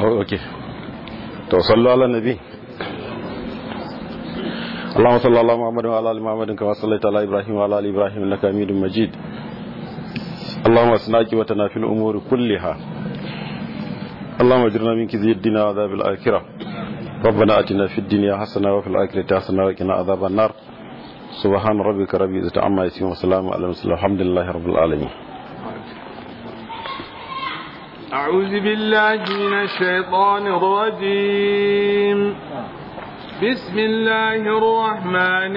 اوكي تو صلوا على النبي اللهم صل على محمد وعلى ال محمد كما صليت على ابراهيم وعلى ال ابراهيم انك حميد مجيد اللهم اسناك وتنا في الامور كلها اللهم اجرنا من كذب الدنيا وعذاب الاخره ربنا اتنا في الدنيا حسنه وفي الاخره حسنه وقنا عذاب النار سبحان ربك رب العزه عما يصفون وسلام على المرسلين الحمد لله رب العالمين أعوذ بالله من الشيطان الرجيم بسم الله الرحمن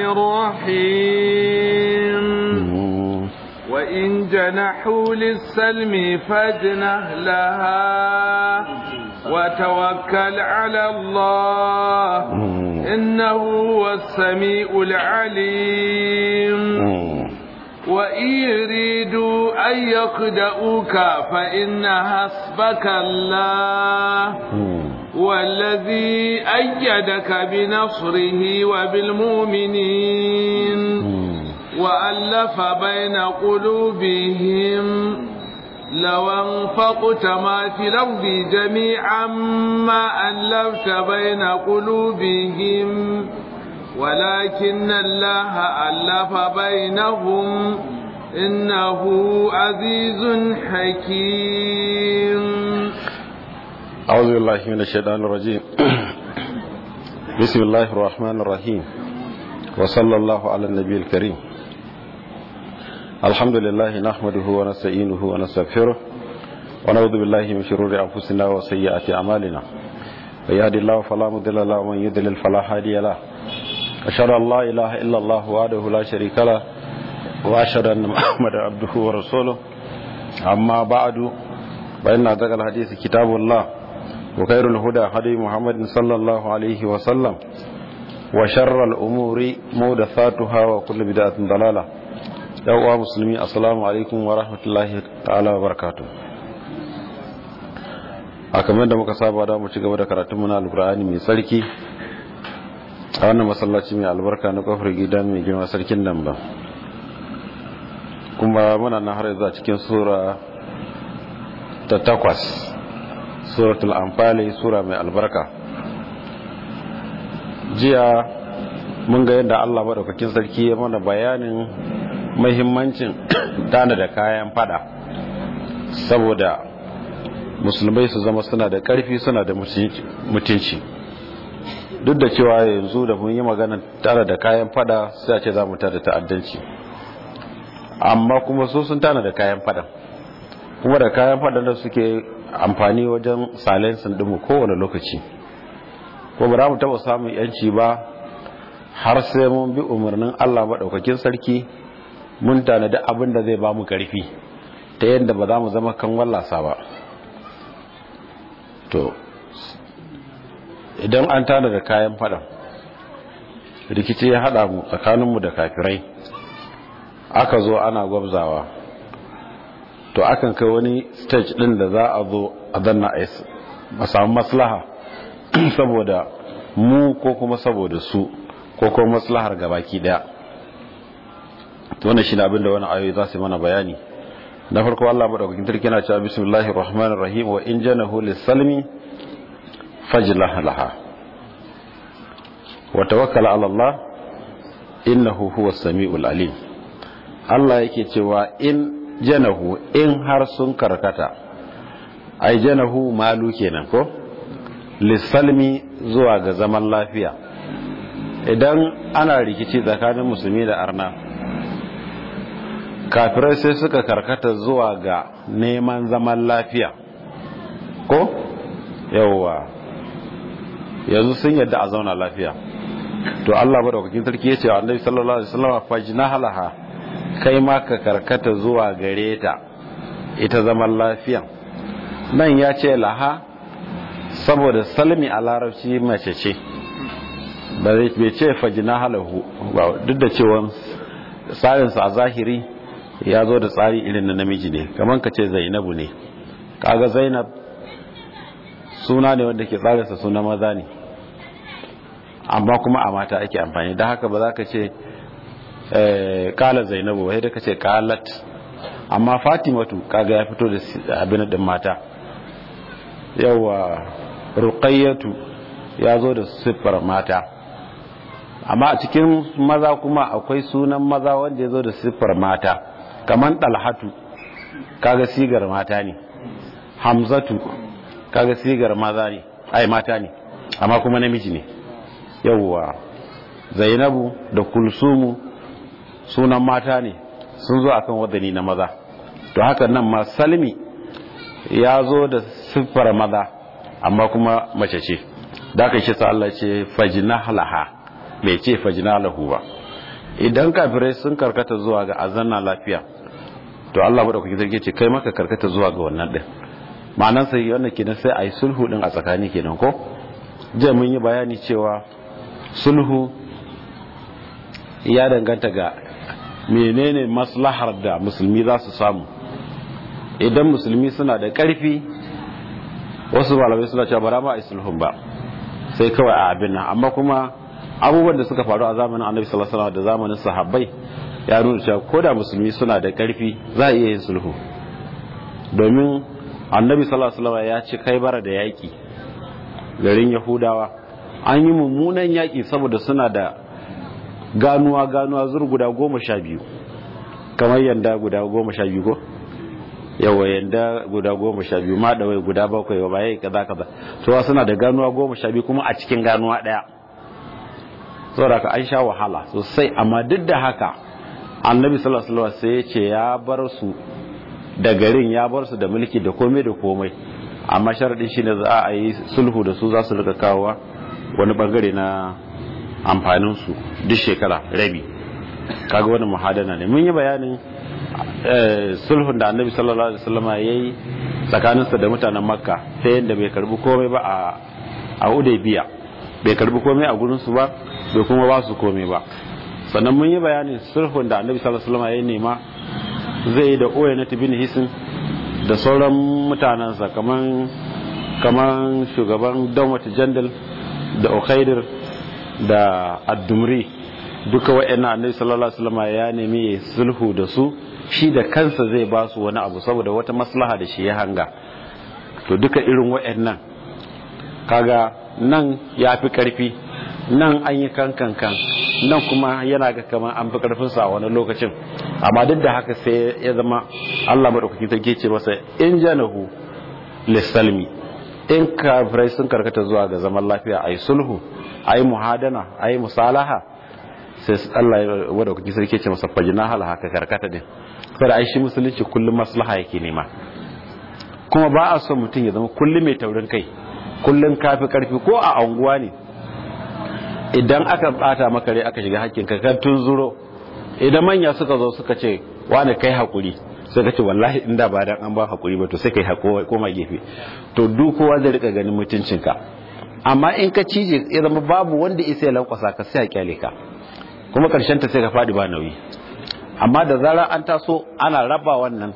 الرحيم وإن جنحوا للسلم فاجنح لها وتوكل على الله إنه هو السميع العليم وإن يريدوا أن يخدعوك فإن حسبك الله والذي أيدك بنصره وبالمؤمنين وألف بين قلوبهم لو انفقت ما في الأرض جميعا ما ألفت بين قلوبهم ولكن الله ألف بينهم إنه عزيز حكيم أعوذ بالله من الشيطان الرجيم بسم الله الرحمن الرحيم وصلى الله على النبي الكريم الحمد لله نحمده ونستعينه ونستغفره ونعوذ بالله من شرور أنفسنا وسيئات أعمالنا ويهدي الله فلا مضل له ومن يضلل فلا هادي له أشهد أن لا إله إلا الله وحده لا شريك له وأشهد أن محمدا عبده ورسوله أما بعد فإن أصدق الحديث كتاب الله وخير الهدى هدي محمد صلى الله عليه وسلم وشر الأمور محدثاتها وكل بدعة ضلالة يا مسلمين السلام عليكم ورحمة الله تعالى وبركاته a kamar da muka saba da mu ci gaba da karatun muna alkur'ani mai sarki a wannan masallaci mai albarka na kofar gidan mai girma sarkin nan ba kuma muna na har yanzu a cikin sura ta takwas suratul amfali sura mai albarka jiya mun ga yadda allah maɗaukakin sarki ya mana bayanin mahimmancin tana da kayan fada saboda musulmai su zama suna da ƙarfi suna da mutunci duk da cewa yanzu da mun yi magana tare da kayan fada sai a ce za mu tada ta'addanci amma kuma su sun tana da kayan fada kuma da kayan fada da suke amfani wajen salensin dinmu kowane lokaci ko ba za mu taba samun yanci ba har sai mun bi umarnin Allah maɗaukakin sarki mun tanadi abin da zai ba mu ƙarfi ta yadda ba za mu zama kan wallasa ba to idan an tada da kayan fada rikici ya hada mu tsakaninmu da kafirai aka zo ana gwabzawa to akan kai wani stage din da za a zo a zanna a samu maslaha saboda mu ko kuma saboda su ko kuma maslahar gabaki daya wannan shi ne abinda wani ayoyi za su mana bayani na farko Allah madaukakin sarki yana cewa bismillahir rahmanir rahim wa in janahu lis-salmi fajlah laha wa tawakkal ala Allah innahu huwas samiul alim Allah yake cewa in janahu in har sun karkata ai janahu malu kenan ko lis-salmi zuwa ga zaman lafiya idan ana rikici tsakanin musulmi da arna kafirai sai suka karkata zuwa ga neman zaman lafiya ko yawwa yanzu sun yadda a zauna lafiya to Allah madaukakin sarki ya ce wa annabi sallallahu alaihi wasallam fajna halaha kai ma ka karkata zuwa gare ta ita zaman lafiya nan ya ce laha saboda salmi a larabci mace ce ba zai ce fajna halahu duk da cewa tsarinsa a zahiri ya zo da tsari irin na namiji ne kamar ka ce zainabu ne kaga zainab suna ne wanda ke tsarinsa suna maza ne amma kuma a mata ake amfani don haka ba za ka ce kala zainabu wai da ka ce kalat amma fatimatu kaga ya fito da abin din mata yawa ruqayyatu ya zo da siffar mata amma a cikin maza kuma akwai sunan maza wanda ya zo da siffar mata kamar dalhatu kaga sigar mata ne hamzatu kaga sigar maza ne ai mata ne amma kuma namiji ne yawwa zainabu da kulsumu sunan mata ne sun zo akan wadani na maza to haka nan ma salmi ya zo da siffar maza amma kuma mace ce da aka shi sa Allah ce fajina laha bai ce fajina lahu ba idan kafirai sun karkata zuwa ga azanna lafiya to Allah bada kuke zarge ce kai maka karkata zuwa ga wannan din ma'anar sai wannan kenan sai ayi sulhu din a tsakani kenan ko je mun yi bayani cewa sulhu ya danganta ga menene maslahar da musulmi za su samu idan musulmi suna da ƙarfi wasu malamai suna cewa bara ma a sulhun ba sai kawai a abin nan amma kuma abubuwan da suka faru a zamanin annabi sallallahu alaihi da zamanin sahabbai ya nuna cewa ko da musulmi suna da ƙarfi za a iya yin sulhu domin annabi sallallahu alaihi ya ci kai bara da yaƙi garin yahudawa an yi mummunan yaƙi saboda suna da ganuwa ganuwa zur guda goma sha biyu kamar yanda guda goma sha biyu ko yawa yanda guda goma sha biyu ma da wai guda bakwai ba yayi kaza kaza to suna da ganuwa goma sha biyu kuma a cikin ganuwa daya saboda ka an sha wahala sosai amma duk da haka annabi sallallahu alaihi wasallam sai ya ce ya bar su da garin ya bar su da mulki da komai da komai amma sharadin shine za a yi sulhu da su za su rika kawowa wani bangare na amfanin su duk shekara rabi kaga wani muhadana ne mun yi bayanin sulhun da annabi sallallahu alaihi wasallam yayi tsakaninsa da mutanen makka ta yadda bai karbi komai ba a a udaybiya bai karbi komai a gurin su ba bai kuma ba su komai ba sannan mun yi bayanin sulhun da annabi sallallahu alaihi wasallam yayi nema zai yi da oya bin hisin da sauran mutanensa kaman kaman shugaban dawmat jandal da ukhaidir da addumri duka wa'annan annabi sallallahu alaihi wasallam ya nemi sulhu da su shi da kansa zai ba su wani abu saboda wata maslaha da shi ya hanga to duka irin wa'annan kaga nan ya fi karfi nan an yi kankan kan nan kuma yana ga kamar an fi karfin sa a wani lokacin amma duk da haka sai ya zama Allah madaukakin sarki ce masa in janahu lisalmi in kafirai sun karkata zuwa ga zaman lafiya ayi sulhu ayi muhadana ayi musalaha sai Allah ya madaukakin sarki ce masa fajina hal haka karkata din saboda ai shi musulunci kullum maslaha yake nema kuma ba a son mutum ya zama kullum mai taurin kai kullum kafi karfi ko a anguwa ne idan aka bata maka rai aka shiga hakkin ka kan zuro idan manya suka zo suka ce wani kai hakuri sai ka ce wallahi inda ba dan an ba hakuri ba to sai kai hakuri koma gefe to duk kowa zai rika ganin mutuncinka amma in ka cije ya zama babu wanda isa ya lankwasa ka sai a kyale ka kuma karshen ta sai ka fadi ba nauyi amma da zarar an taso ana raba wannan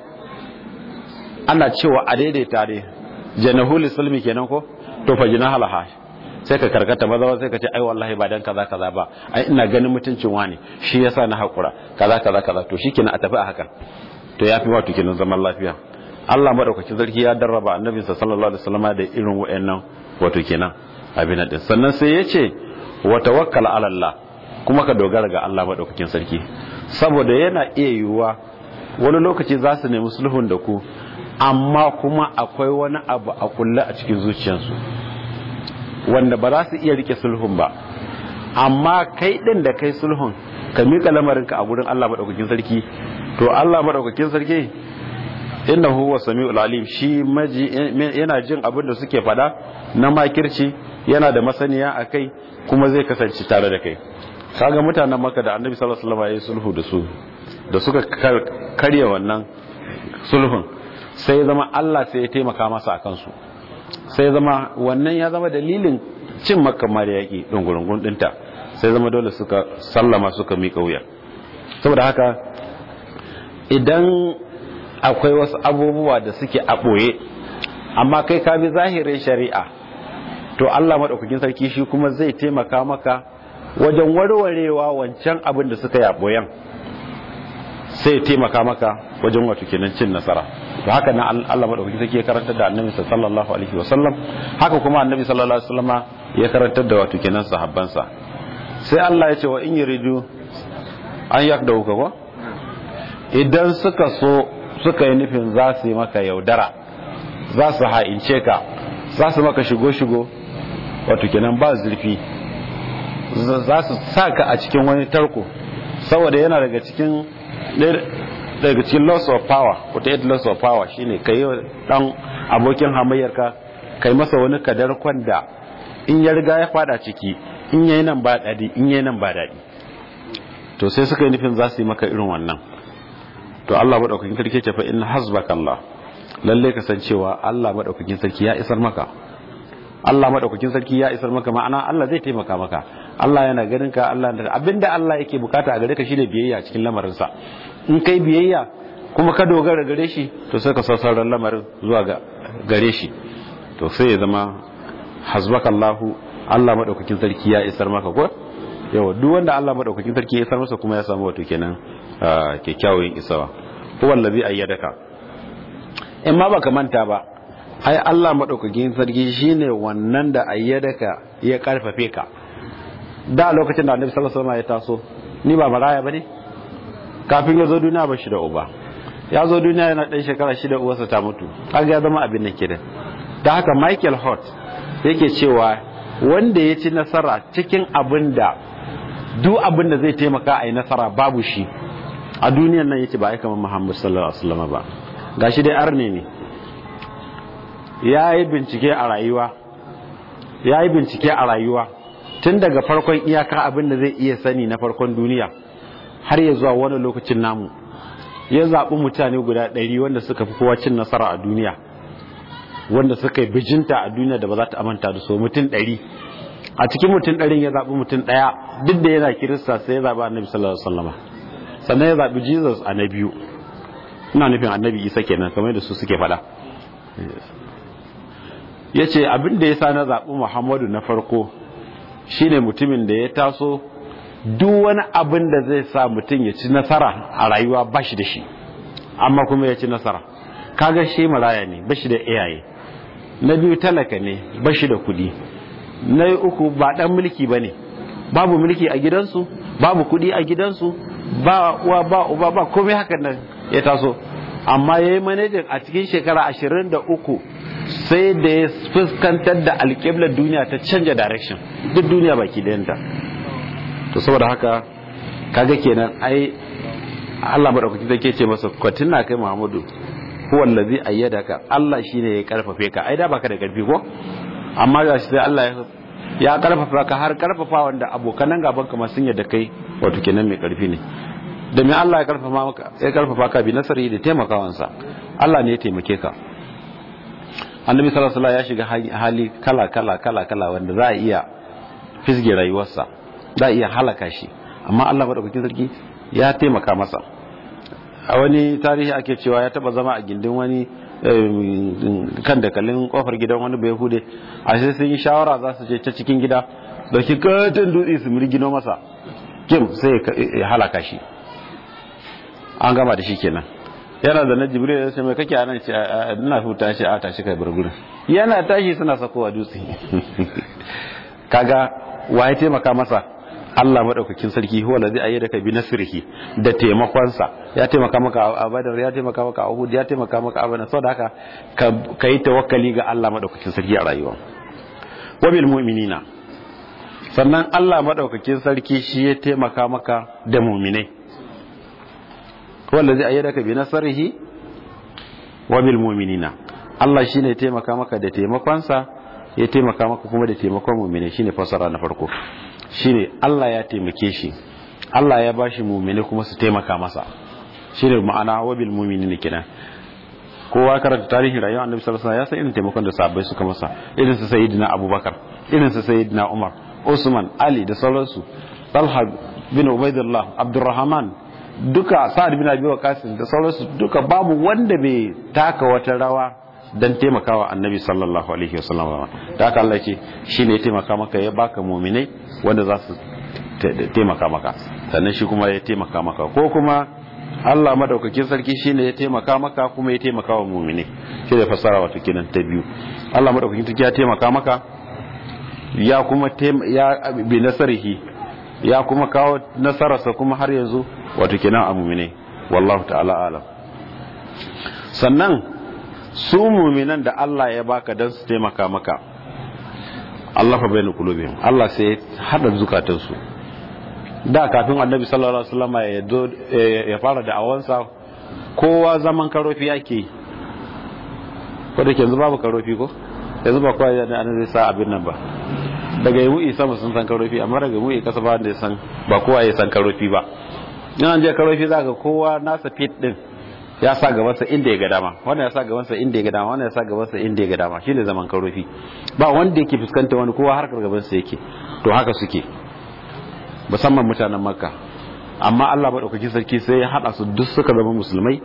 ana cewa a daidaita ne janahul sulmi kenan ko to fa jinahalaha sai ka karkata maza sai ka ce ai wallahi ba dan kaza kaza ba ai ina ganin mutuncin wani shi yasa na hakura kaza kaza kaza to shikenan a tafi a haka to yafi wato kenan zaman lafiya Allah madaukakin sarki ya darraba annabi sallallahu alaihi wasallam da irin wayannan wato kenan abin din sannan sai ya ce wa tawakkal ala Allah kuma ka dogara ga Allah madaukakin sarki saboda yana iya yiwuwa wani lokaci za su nemi sulhun da ku amma kuma akwai wani abu a kulle a cikin zuciyarsu wanda ba za su iya rike sulhun ba amma kai din da kai sulhun ka mika lamarinka a gurin Allah madaukakin sarki to Allah madaukakin sarki innahu huwa samiul alim shi maji yana jin abin da suke fada na makirci yana da masaniya akai kuma zai kasance tare da kai kaga mutanen maka da annabi sallallahu alaihi wasallam ya sulhu da su da suka karya wannan sulhun sai zama Allah sai ya taimaka masa akan su sai zama wannan ya zama dalilin cin makka ma da yaki dungurungun dinta sai zama dole suka sallama suka miƙa wuya saboda haka idan akwai wasu abubuwa da suke a ɓoye amma kai ka bi zahirin shari'a to Allah maɗaukakin sarki shi kuma zai taimaka maka wajen warwarewa wancan abin da suka yi a ɓoyen sai taimaka maka wajen wato kenan cin nasara to haka nan Allah madaukaki take karantar da annabi sallallahu alaihi wasallam haka kuma annabi sallallahu alaihi wasallama ya karantar da wato kenan sahabbansa sai Allah ya ce wa in yuridu an yakdahu ka ko idan suka so suka yi nufin za su yi maka yaudara za su ha'ince ka za su maka shigo-shigo wato kenan ba zurfi za su sa ka a cikin wani tarko saboda yana daga cikin daga cikin loss of power wata yadda loss of power shine ka yi dan abokin hamayyarka kai masa wani kadar kwanda in ya riga ya fada ciki in yayi nan ba daɗi in yayi nan ba daɗi to sai suka yi nufin za su yi maka irin wannan to Allah madaukakin sarki ce fa in hasbaka Allah lalle ka san cewa Allah madaukakin sarki ya isar maka Allah madaukakin sarki ya isar maka ma'ana Allah zai taimaka maka Allah yana ganin ka Allah abinda Allah yake bukata a gare ka shine biyayya cikin lamarin sa in kai biyayya kuma ka dogara gare shi to sai ka sassauran lamarin zuwa ga gare shi to sai ya zama hasbaka Allah Allah madaukakin sarki ya isar maka ko yawa duk wanda Allah madaukakin sarki ya isar masa kuma ya samu wato kenan kyakkyawan isawa huwa allazi ayyadaka in ma baka manta ba ai Allah madaukakin sarki shine wannan da ayyadaka ya karfafe ka da lokacin da Annabi sallallahu alaihi wasallam ya taso ni ba maraya bane kafin ya zo duniya ba shi da uba ya zo duniya yana dan shekara shida uwarsa ta mutu kaga ya zama abin nan kidan da haka Michael Hort yake cewa wanda ya ci nasara cikin abin da duk abin da zai taimaka a yi nasara babu shi a duniyan nan yake ba aika Muhammad sallallahu alaihi wasallam ba gashi dai arne ne ya yi bincike a rayuwa ya yi bincike a rayuwa tun daga farkon iyaka abin da zai iya sani na farkon duniya har ya zuwa wani lokacin namu ya zaɓi mutane guda ɗari wanda suka fi kowa cin nasara a duniya wanda suka yi bijinta a duniya da ba za ta amanta da so mutum ɗari a cikin mutum ɗarin ya zaɓi mutum ɗaya duk da yana kirista sai ya zaɓi annabi sallallahu alaihi wasallam sannan ya zaɓi jesus a na biyu ina nufin annabi isa kenan kamar da su suke faɗa ya ce abin da ya sa na zaɓi muhammadu na farko shine mutumin da ya taso duk wani abin da zai sa mutum ya ci nasara a rayuwa ba shi da shi amma kuma ya ci nasara kaga shi maraya ne ba shi da iyaye na biyu talaka ne ba shi da kuɗi na uku ba ɗan mulki ba ne babu mulki a gidansu babu kuɗi a gidansu ba uwa ba uba ba komai hakan nan ya taso amma ya yi manajin a cikin shekara ashirin da uku sai da ya fuskantar da alƙiblar duniya ta canja direction duk duniya baki ɗayanta to saboda haka kaga kenan ai Allah madaukaki zai ce masa kwatina kai Muhammadu huwa allazi ayyadaka Allah shine ya karfafe ka ai da baka da karfi ko amma ga shi sai Allah ya karfafa ka har karfafa wanda abokan gaban ka ma sun yadda kai wato kenan mai karfi ne da me Allah ya karfafa maka ya karfafa ka bi nasari da taimakawansa Allah ne ya taimake ka annabi sallallahu alaihi ya shiga hali kala kala kala kala wanda za a iya fisge rayuwarsa za a iya halaka shi amma Allah madaukakin sarki ya taimaka masa a wani tarihi ake cewa ya taba zama a gindin wani kan dakalin kofar gidan wani bai hude a sai sun yi shawara za su je ta cikin gida da ki katin dutse su mirgino masa kim sai ya halaka shi an gama da shi kenan yana da na jibril ya ce mai kake anan ce ina huta shi a tashi kai bar gurin yana tashi suna sakowa dutse kaga wa ya taimaka masa Allah madaukakin sarki huwa allazi ayyadaka bi nasrihi da taimakonsa ya taimaka maka a Badar ya taimaka maka a Uhud ya taimaka maka a Badar saboda haka ka yi tawakkali ga Allah madaukakin sarki a rayuwa wa bil mu'minina sannan Allah madaukakin sarki shi ya taimaka maka da mu'minai huwa allazi ayyadaka bi nasrihi wa bil mu'minina Allah shine ya taimaka maka da taimakonsa ya taimaka maka kuma da taimakon mu'minai shine fasara na farko shine Allah ya taimake shi Allah ya bashi mu'mini kuma su taimaka masa shine ma'ana wabil mu'minin kenan kowa karanta tarihin rayuwar Annabi sallallahu alaihi wasallam ya san irin taimakon da sahabbai suka masa irin su sayyidina Abubakar irin su sayyidina Umar Usman Ali da sauransu Talha bin Ubaidullah Abdurrahman duka Sa'ad bin Abi Waqqas da sauransu duka babu wanda bai taka wata rawa dan taimakawa annabi sallallahu alaihi wasallam da haka Allah ce shine ya taimaka maka ya baka mu'minai wanda za su taimaka maka sannan shi kuma ya taimaka maka ko kuma Allah madaukakin sarki shine ya taimaka maka kuma ya taimaka wa mu'mini shi da fasara wato kenan ta biyu Allah madaukakin sarki ya taimaka maka ya kuma ya bi nasarihi ya kuma kawo nasararsa kuma har yanzu wato kenan a mu'mini wallahu ta'ala alam sannan su mu'minan da Allah ya baka dan su taimaka maka Allah fa bainu qulubihim Allah sai hada zukatansu da kafin annabi sallallahu alaihi wasallam ya zo ya fara da awansa kowa zaman karofi yake ko da ke yanzu babu karofi ko yanzu ba kowa da an zai sa abin nan ba daga yi mu'i sama sun san karofi amma daga mu'i kasa ba wanda ya san ba kowa ya san karofi ba in an je karofi za ga kowa nasa fit din ya sa gabansa inda ya ga dama wannan ya sa gabansa inda ya ga dama wannan ya sa gabansa inda ya ga dama shine zaman karofi ba wanda yake fuskanta wani kowa harkar gabansa yake to haka suke musamman mutanen makka amma Allah maɗaukakin sarki sai ya haɗa su duk suka zama musulmai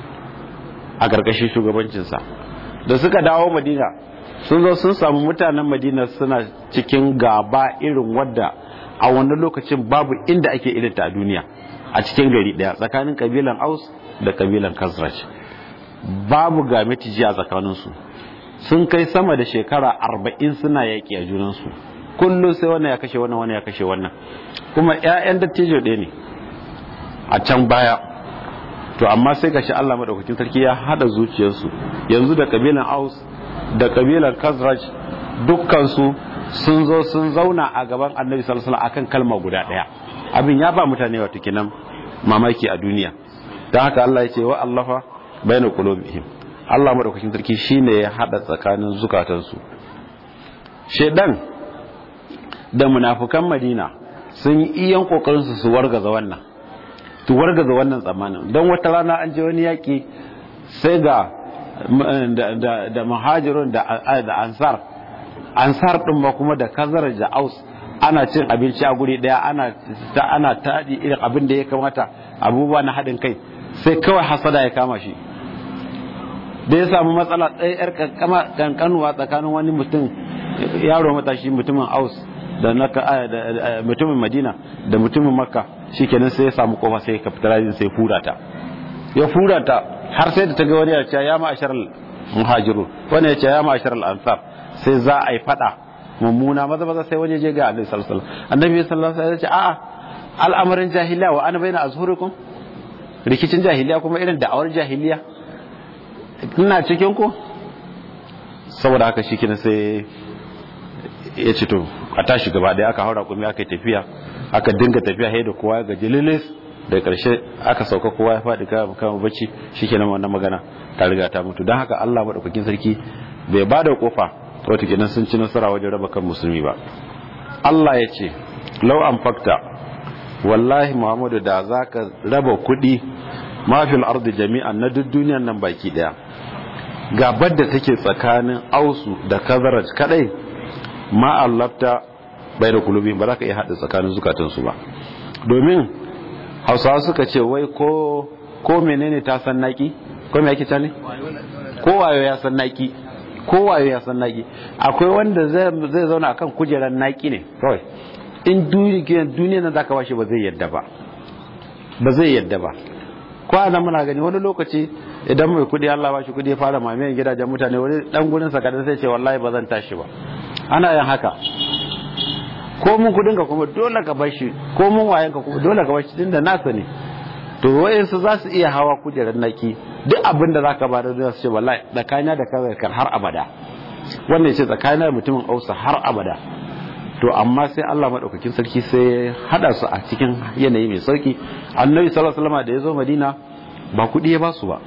a ƙarƙashin shugabancinsa da suka dawo madina sun zo sun samu mutanen madina suna cikin gaba irin wadda a wannan lokacin babu inda ake irinta a duniya a cikin gari ɗaya tsakanin kabilan aus da kabilan kazraj babu ga mitiji a tsakaninsu sun kai sama da shekara arba'in suna yaƙi a junansu kullum sai wannan ya kashe wannan wannan ya kashe wannan kuma 'ya'yan dattijo ɗaya ne a can baya to amma sai gashi Allah madaukakin sarki ya hada zuciyarsu yanzu da kabilan Aus da kabilan Khazraj dukkan su sun zo sun zauna a gaban Annabi sallallahu alaihi wasallam akan kalma guda ɗaya abin ya ba mutane wato kenan mamaki a duniya dan haka Allah ya ce wa allafa baina qulubihim Allah madaukakin sarki shine ya hada tsakanin zukatansu shedan da munafukan madina sun yi iyan kokarinsu su wargaza wannan su wargaza wannan tsammanin don wata rana an je wani yaƙi sai ga da muhajirun da ansar ansar ɗin ma kuma da kazar da aus ana cin abinci a guri ɗaya ana taɗi irin abin da ya kamata abubuwa na haɗin kai sai kawai hasada ya kama shi da ya samu matsala ɗaya yar kankanuwa tsakanin wani mutum yaro matashi mutumin aus da na mutumin madina da mutumin makka shikenan sai ya samu kofa sai ka fitar sai fura ta ya fura ta har sai da ta ga wani ya ce ya ma'ashar muhajiru wani ya ce ya ma'ashar ansar sai za a yi fada mummuna maza maza sai wani je ga annabi sallallahu alaihi wasallam annabi sallallahu alaihi wasallam ya ce a'a al'amarin jahiliya wa ana baina azhurikum rikicin jahiliya kuma irin da'awar jahiliya ina cikin ku saboda haka shikenan sai ya ce to a tashi gaba daya aka haura kuma aka yi tafiya aka dinga tafiya sai da kowa ga jililis da karshe aka sauka kowa ya faɗi kama bacci shikenan wannan magana ta riga ta mutu don haka Allah madaukakin sarki bai ba da kofa wata kenan sun ci nasara wajen raba kan musulmi ba Allah ya ce lau an fakta wallahi Muhammadu da zaka raba kuɗi mafil ardi jami'an na duk duniyan nan baki daya gabar da take tsakanin ausu da kazaraj kadai ma allafta bai da kulubi ba za ka iya haɗa tsakanin zukatansu ba domin hausawa suka ce wai ko ko menene ta san naki ko me yake ne ko wayo ya san naki ko wayo ya san naki akwai wanda zai zauna akan kujerar naki ne kawai in duniya nan zaka bashi ba zai yadda ba ba zai yadda ba kwana muna gani wani lokaci idan mai kudi Allah ba shi kudi ya fara mamayen gidajen mutane wani dan gurin sa kadan sai ce wallahi ba zan tashi ba ana yin haka ko mun kudin ka kuma dole ka bar shi ko mun wayan ka kuma dole ka bar shi tunda nasa ne to wayansu za su iya hawa kujerar naki duk abin da zaka ba da su ce wallahi tsakanina da kaza har abada wannan ya ce tsakanina da mutumin ausa har abada to amma sai Allah madaukakin sarki sai hada su a cikin yanayi mai sauki annabi sallallahu alaihi wasallam da ya zo madina ba kudi ya ba su ba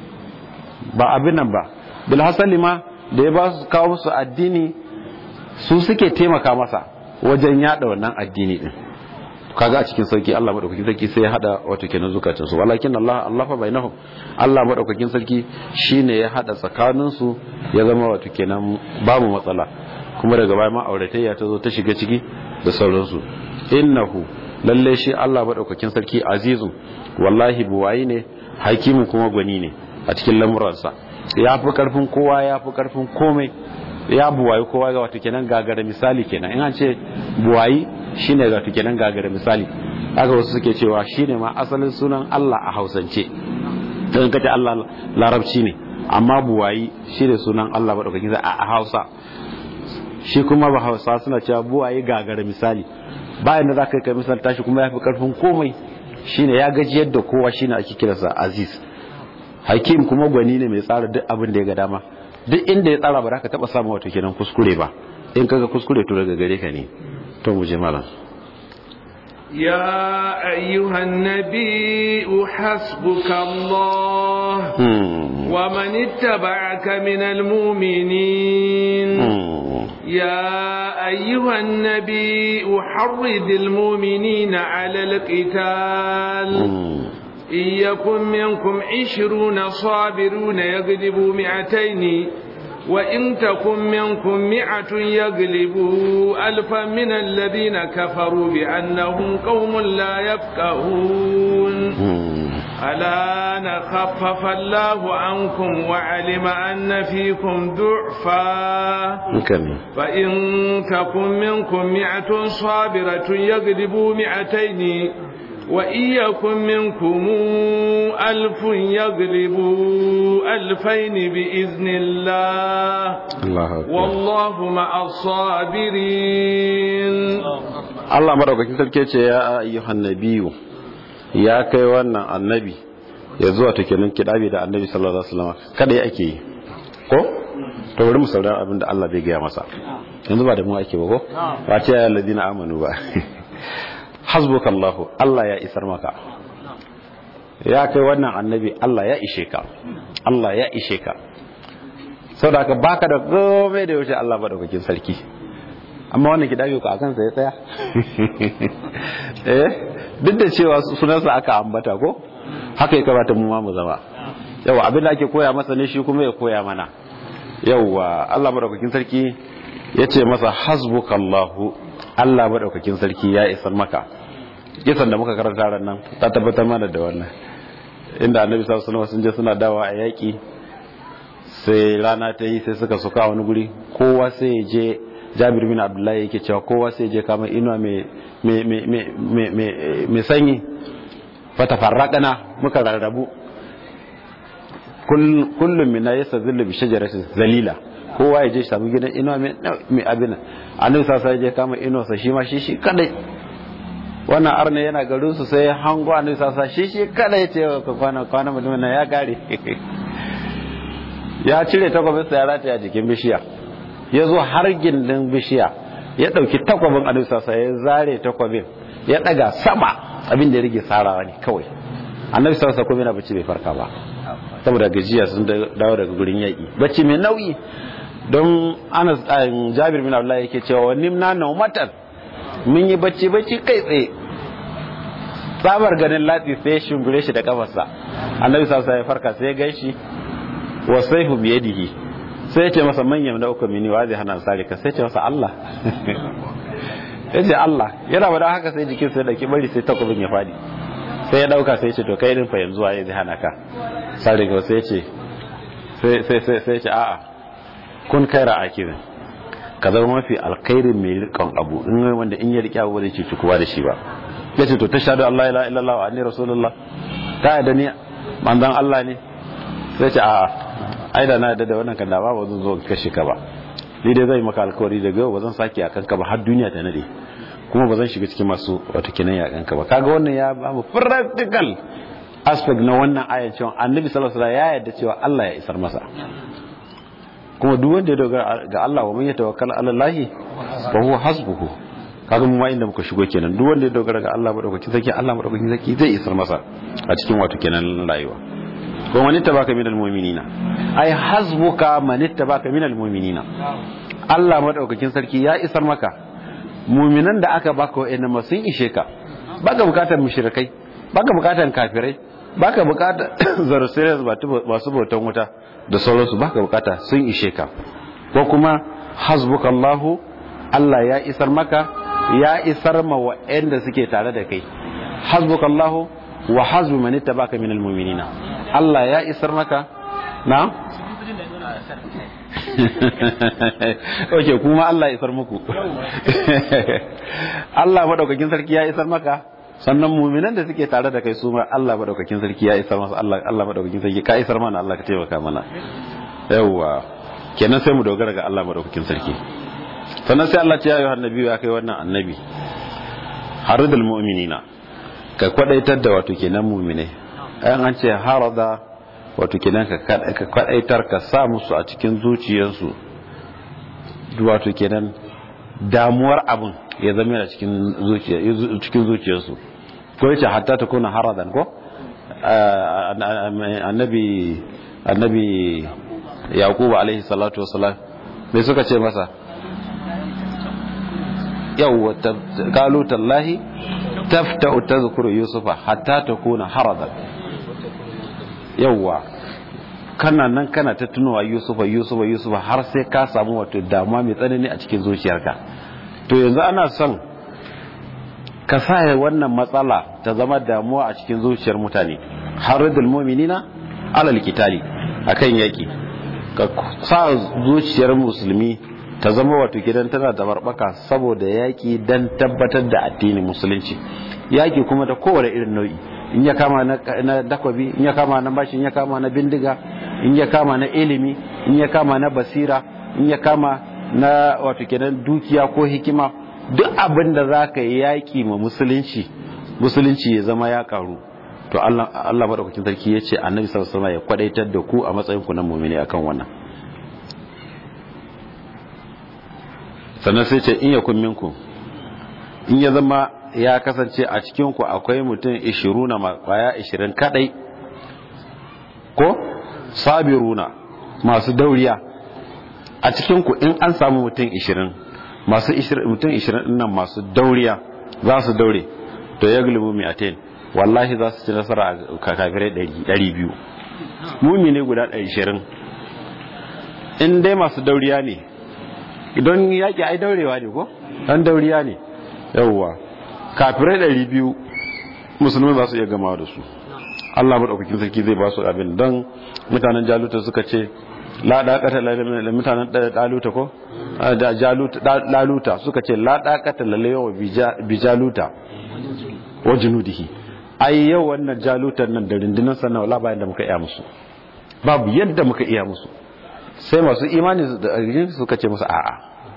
ba abin nan ba bil hasali ma da ya ba su kawo musu addini su suke taimaka masa wajen yada wannan addini din kaga a cikin sauki Allah madaukakin sarki sai ya hada wato kenan zukatan su walakin Allah Allah fa bainahum Allah madaukakin sarki shine ya hada tsakanin su ya zama wato kenan babu matsala kuma daga baya ma auratayya ta zo ta shiga ciki da sauransu innahu lalle shi Allah madaukakin sarki azizu wallahi buwayi ne hakimu kuma gwani ne a cikin lamuransa ya fi karfin kowa ya fi karfin komai ya buwayi kowa ga wato kenan gagara misali kenan in an ce buwayi shine ga wato kenan gagara misali haka wasu suke cewa shine ma asalin sunan Allah a Hausance dan kace Allah larabci ne amma buwayi shine sunan Allah madaukakin a Hausa shi kuma ba Hausa suna cewa buwayi gagara misali bayan da zaka kai misal tashi kuma yafi karfin komai shine ya gaji yadda kowa shine ake kiransa Aziz Hakim kuma gwani ne mai tsara duk abin da ya ga dama duk inda ya tsara ba za ka taba samu wato kenan kuskure ba in kaga kuskure to daga gare ka ne to mu je malam يا أيها النبي حسبك الله ومن اتبعك من المؤمنين يا أيها النبي حرد المؤمنين على القتال إن يكن منكم عشرون صابرون يغلبوا مئتين وإن تكن منكم مئة يغلبوا ألفا من الذين كفروا بأنهم قوم لا يفقهون ألا نخفف الله عنكم وعلم أن فيكم ضعفا فإن تكن منكم مئة صابرة يغلبوا مئتين وإن يكن منكم ألف يغلبوا ألفين بإذن الله, الله والله مع الصابرين الله مرحبا كنت يا أيها النبي يا كيوانا النبي ya zuwa ta kenan kidabi da annabi sallallahu alaihi wasallam kada ya ake yi ko to bari mu saurara abin da Allah bai gaya masa yanzu ba da mu ake ba ko ba ce ya ladina amanu ba hasbuka Allah Allah ya isar maka ya kai wannan annabi Allah ya ishe ka Allah ya ishe ka saboda ka baka da komai da yaushe Allah ba daukakin sarki amma wannan ki dage ku akan sa ya tsaya eh duk da cewa sunansa aka ambata ko haka ya kamata mu ma mu zama yawa abin da ake koya masa ne shi kuma ya koya mana yawa Allah madaukakin sarki ya ce masa hasbukallahu Allah madaukakin sarki ya isar maka kisan da muka karanta ran nan ta tabbatar mana da wannan inda annabi sallallahu alaihi wasallam sun je suna dawa a yaki sai rana ta yi sai suka suka wani guri kowa sai ya je Jabir bin Abdullahi yake cewa kowa sai ya je kama inuwa mai mai mai mai mai sanyi fata farraqana muka rarrabu kullum mina yastazillu bi shajaratin zalila kowa ya je shi samu gidan inuwa mai abin annabi sasa ya je kama inuwarsa shi ma shi shi kadai wannan arna yana garin su sai hango annabi sasa shi shi kadai ya ce kwana kwana mutumin nan ya gare ya cire takwabinsa ya rataya a jikin bishiya ya zo har gindin bishiya ya ɗauki takwabin annabi sasa ya zare takwabin ya ɗaga sama abin da ya rage sarawa ne kawai annabi sasa kuma yana bacci bai farka ba saboda gajiya sun dawo daga gurin yaƙi bacci mai nauyi don anas jabir bin abdullahi yake cewa nimna naumatan mun yi bacci bacci kai tsaye tsabar ganin latsi sai ya shungure shi da kafarsa annabi sa ya farka sai ya gaishe wa saifu biyadihi sai ya ce masa manyan da uku mini wa zai hana sare ka sai ya ce masa Allah ya ce Allah yana bada haka sai jikin sai dauki bari sai takobin ya fadi sai ya dauka sai ya ce to kai din fa yanzu waye zai hana ka sare ga sai ya ce sai sai sai ya ce a'a kun kaira akirin ka zama mafi alkhairin mai rikon abu in wanda in ya riƙe abu zai cuci kowa da shi ba ya ce to ta shaɗu Allah ila illallah wa anni rasulullah ta yadda ni manzon Allah ne sai ce a'a ai da na yadda da wannan kan da ba zan zo kashe ka ba ni dai zai maka alkawari daga yau ba zan sake akan ka ba har duniya ta nade kuma ba zan shiga cikin masu wato kinan yakan ka ba kaga wannan ya ba mu practical aspect na wannan ayan cewa annabi sallallahu alaihi wasallam ya yarda cewa Allah ya isar masa kuma duk wanda ya dogara ga Allah wa man yatawakkal ala Allah fa huwa hasbuhu kaga mu ma inda muka shigo kenan duk wanda ya dogara ga Allah madaukakin sarki Allah madaukakin sarki zai isar masa a cikin wato kenan rayuwa ko man ittabaka minal mu'minina ai hasbuka man ittabaka minal mu'minina Allah madaukakin sarki ya isar maka mu'minan da aka baka wa'annan ma sun ishe ka baka bukatar mushrikai baka bukatar kafirai baka bukatar zarusai masu bautan wuta da sauransu baka bukata sun ishe ka ko kuma hasbukallahu Allah ya isar maka ya isar ma wa'anda suke tare da kai hasbukallahu wa hasbu man ittabaka minal mu'minina Allah ya isar maka na Oke kuma Allah ya isar muku Allah madaukakin sarki ya isar maka sannan muminan da suke tare da kai su ma Allah madaukakin sarki ya isar masa Allah Allah madaukakin sarki ka isar mana Allah ka taimaka mana yawa kenan sai mu dogara ga Allah madaukakin sarki sannan sai Allah ya yi annabi ya kai wannan annabi haridul mu'minina ka kwadaitar da wato kenan mu'mine ayan an ce harada wato kenan ka kwadaitar ka sa musu a cikin zuciyarsu wato kenan damuwar abin ya zama yana cikin zuciya cikin zuciyarsu ko yace hatta ta kuna haradan ko annabi annabi yaqub alaihi salatu wassalam me suka ce masa yawwa qalu tallahi tafta'u tadhkuru yusufa hatta takuna haradan yawwa kana nan kana ta tunowa yusufa yusufa yusufa har sai ka samu wato damuwa mai tsanani a cikin zuciyarka to yanzu ana son ka sa wannan matsala ta zama damuwa a cikin zuciyar mutane haridul mu'minina alal qitali akan yaki ka sa zuciyar musulmi ta zama wato gidan tana da barbaka saboda yaki dan tabbatar da addinin musulunci yaki kuma da kowane irin nau'i in ya kama na dakwabi in ya kama na bashi in ya kama na bindiga in ya kama na ilimi in ya kama na basira in ya kama na wato kenan dukiya ko hikima duk abin da za ka yi yaƙi ma musulunci musulunci ya zama ya karu to Allah Allah madaukakin sarki ya ce annabi sallallahu alaihi ya kwadaitar da ku a matsayin ku na mu'mini akan wannan sannan sai ce in yakun minkum in ya zama ya kasance a cikin ku akwai mutum 20 na kwaya 20 kadai ko sabiruna masu dauriya a cikin ku in an samu mutum 20 masu mutum 20 nan masu dauriya za su daure to ya gulubu mi'atain wallahi za su ci nasara a kafirai 200 mumi ne guda 20 in dai masu dauriya ne don yaƙi ai daurewa ne ko dan dauriya ne yawwa kafirai 200 musulmi za su iya gama da su Allah maɗaukakin sarki zai ba su abin don mutanen jaluta suka ce la daqata lil mutanen daluta ko daluta suka ce la daqata lil yawa bi jaluta wa junudihi ai yau wannan jalutan nan da rundunar sannan wala bayan da muka iya musu babu yadda muka iya musu sai masu imani da arjin suka ce musu a'a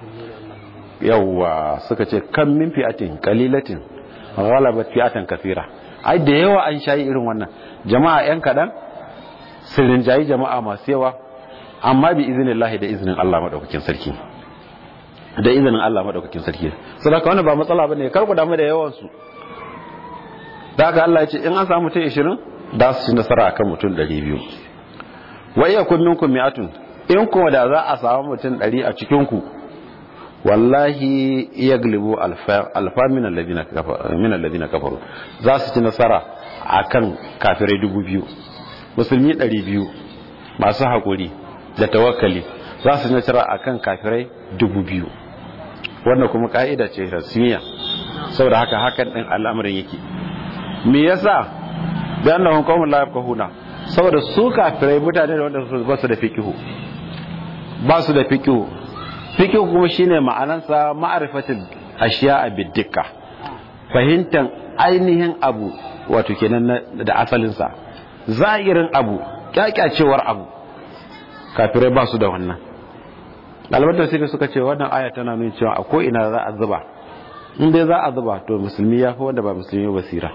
yawwa suka ce kan min fi'atin qalilatin ghalabat fi'atan kathira ai da yawa an shayi irin wannan jama'a yan kadan sirrin jayi jama'a masu yawa amma bi iznillahi da iznin Allah madaukakin sarki da izinin Allah madaukakin sarki saboda wannan ba matsala bane kar ku damu da yawan su da haka Allah ya ce in an samu mutum 20 da su ci nasara akan mutum 200 wa iya kun minkum mi'atun in kuma da za a samu mutum 100 a cikin ku wallahi yaglibu alfa alfa min alladhina kafaru min alladhina kafaru za su ci nasara akan kafirai 2000 musulmi 200 masu hakuri da tawakkali za su nasara akan kafirai 2000 wannan kuma ka'ida ce rasmiya saboda haka hakan din al'amarin yake me yasa da annahum qaumun la yafqahuna saboda su kafirai mutane da wanda ba su da fikihu ba su da fikihu fikihu kuma shine ma'anansa ma'rifatul ashiya'a bidikka fahimtan ainihin abu wato kenan da asalinsa zahirin abu kyakyacewar abu kafirai ba su da wannan ɗalibar tafsiri suka ce wannan aya tana nuna cewa a ko'ina za a zuba in dai za a zuba to musulmi ya fi wanda ba musulmi basira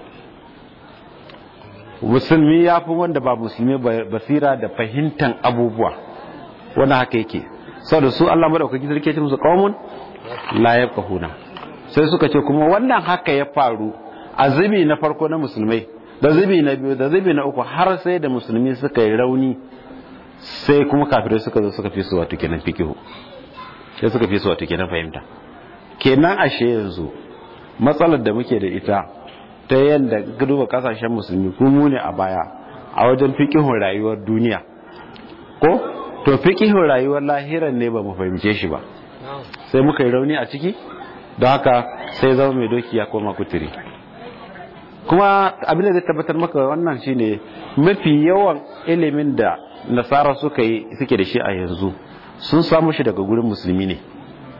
musulmi ya fi wanda ba musulmi basira da fahimtan abubuwa wannan haka yake sau da su Allah maɗaukaki sarki ce musu ƙaumun la ya kahuna sai suka ce kuma wannan haka ya faru a zubi na farko na musulmai da zubi na biyu da zubi na uku har sai da musulmi suka yi rauni sai kuma kafirai suka zo suka fi su wato kenan fikihu sai suka fi su wato kenan fahimta kenan ashe yanzu matsalar da muke da ita ta yadda duba kasashen musulmi kuma ne a baya a wajen fikihun rayuwar duniya ko to fikihun rayuwar lahiran ne ba mu fahimce shi ba sai muka yi rauni a ciki don haka sai zama mai doki ya koma kuturi kuma abin da zai tabbatar maka wannan shine mafi yawan ilimin da nasara suka yi suke da shi a yanzu sun samu shi daga gurin musulmi ne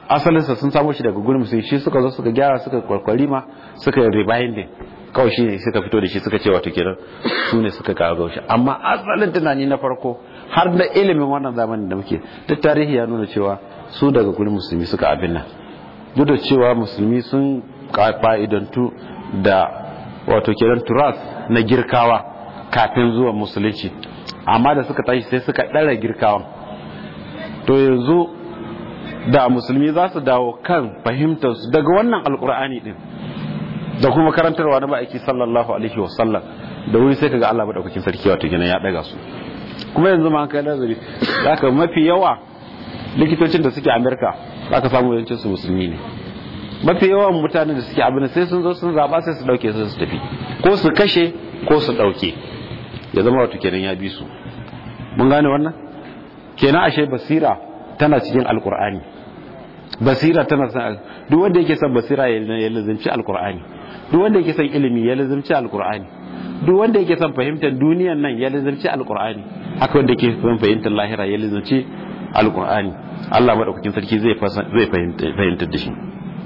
asalinsa sun samo shi daga gurin musulmi shi suka zo suka gyara suka kwarkwari ma suka yi rebinding kawai shi ne suka fito da shi suka ce wato kenan su ne suka kawo shi amma asalin tunani na farko har da ilimin wannan zamanin da muke duk tarihi ya nuna cewa su daga gurin musulmi suka abin nan duk da cewa musulmi sun fa'idantu da wato kenan turas na girkawa kafin zuwa musulunci amma da suka tashi sai suka ɗara girkawan to yanzu da musulmi za su dawo kan fahimtarsu daga wannan alkur'ani din da kuma karantarwa na ma'aiki sallallahu alaihi wasallam da wuri sai kaga Allah madaukakin sarki wato gina ya daga su kuma yanzu ma kai nazari zaka mafi yawa likitocin da suke Amerika zaka samu yawancin su musulmi ne mafi yawan mutanen da suke abin sai sun zo sun zaba sai su dauke su su tafi ko su kashe ko su dauke ya zama wato kenan ya bi su mun gane wannan kenan ashe basira tana cikin alkur'ani basira tana san duk wanda yake son basira ya lazimci alkur'ani duk wanda yake son ilimi ya lazimci alkur'ani duk wanda yake son fahimtar duniyan nan ya lazimci alkur'ani haka wanda yake son fahimtar lahira ya lazimci alkur'ani Allah madaukakin sarki zai zai fahimtar da shi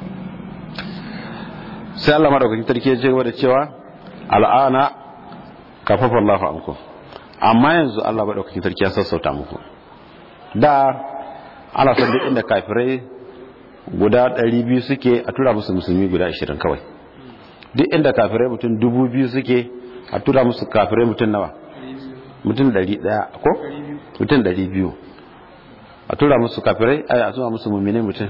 sai Allah madaukakin sarki ya ce gaba da cewa al'ana kafafa Allahu ankum amma yanzu Allah madaukakin sarki ya sassauta muku da ana son duk inda kafirai guda 200 suke a tura musu musulmi guda 20 kawai duk inda kafirai mutum 2000 suke a tura musu kafirai mutum nawa mutum 100 ko mutum 200 a tura musu kafirai a tura musu mummine mutum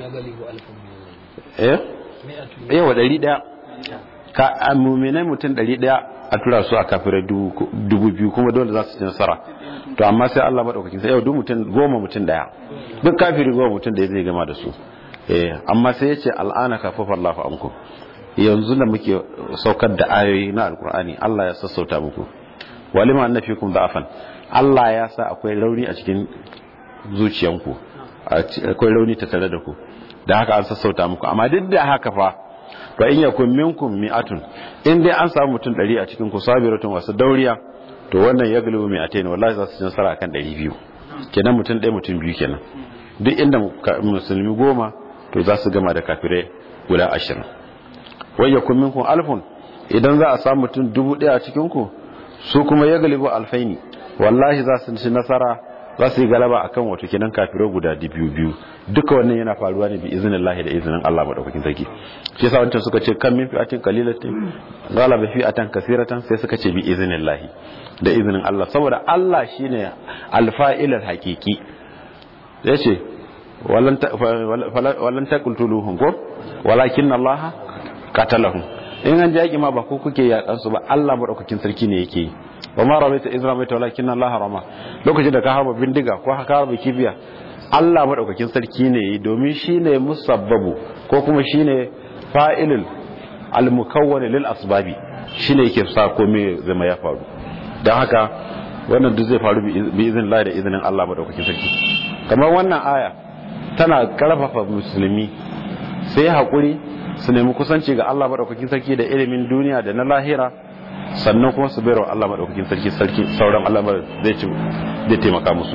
eh yawa 100 ka mummine mutum 100 a tura su a kafirai 2000 kuma dole za su ci nasara to amma sai Allah madaukakin sai yau duk mutum goma mutum daya duk kafiri goma mutum da zai gama da su eh amma sai yace al'ana kafafa Allahu anku yanzu da muke saukar da ayoyi na alkur'ani Allah ya sassauta muku walima annafikum da'afan Allah ya sa akwai rauni a cikin zuciyanku akwai rauni ta tare da ku da haka an sassauta muku amma duk da haka fa fa in yakun minkum mi'atun in dai an samu mutum 100 a cikin ku sabiratun wasu dauriya to wannan ya galibu mai atai wallahi za su ci nasara kan 200 kenan mutum ɗaya mutum biyu kenan duk inda musulmi goma to za su gama da kafirai guda ashirin wai ya kun minkun alfun idan za a samu mutum dubu ɗaya a cikin ku su kuma ya galibu alfaini wallahi za su ci nasara za su yi galaba akan wato kenan kafirai guda biyu biyu duka wannan yana faruwa ne bi izinin lahi da izinin Allah madaukakin sarki shi yasa wancan suka ce kan min fi'atin qalilatin galaba fi'atan kasiratan sai suka ce bi izinin lahi da izinin Allah saboda Allah shine alfa'ilal haqiqi yace walan walan taqtuluhum ko walakin Allah qatalahum in an jaki ma ba ku kuke yakan su ba Allah madaukakin sarki ne yake yi wa ma ramaita iz ramaita walakin Allah rama lokacin da ka harba bindiga ko ka harba kibiya Allah madaukakin sarki ne yi domin shine musabbabu ko kuma shine fa'ilul al-mukawwan lil asbabi shine yake sa komai zama ya faru dan haka wannan duk zai faru bi izinin Allah da izinin Allah madaukakin sarki kamar wannan aya tana karfafa musulmi sai hakuri su nemi kusanci ga Allah madaukakin sarki da ilimin duniya da na lahira sannan kuma su bayarwa Allah madaukakin sarki sarki sauran Allah zai ci zai taimaka musu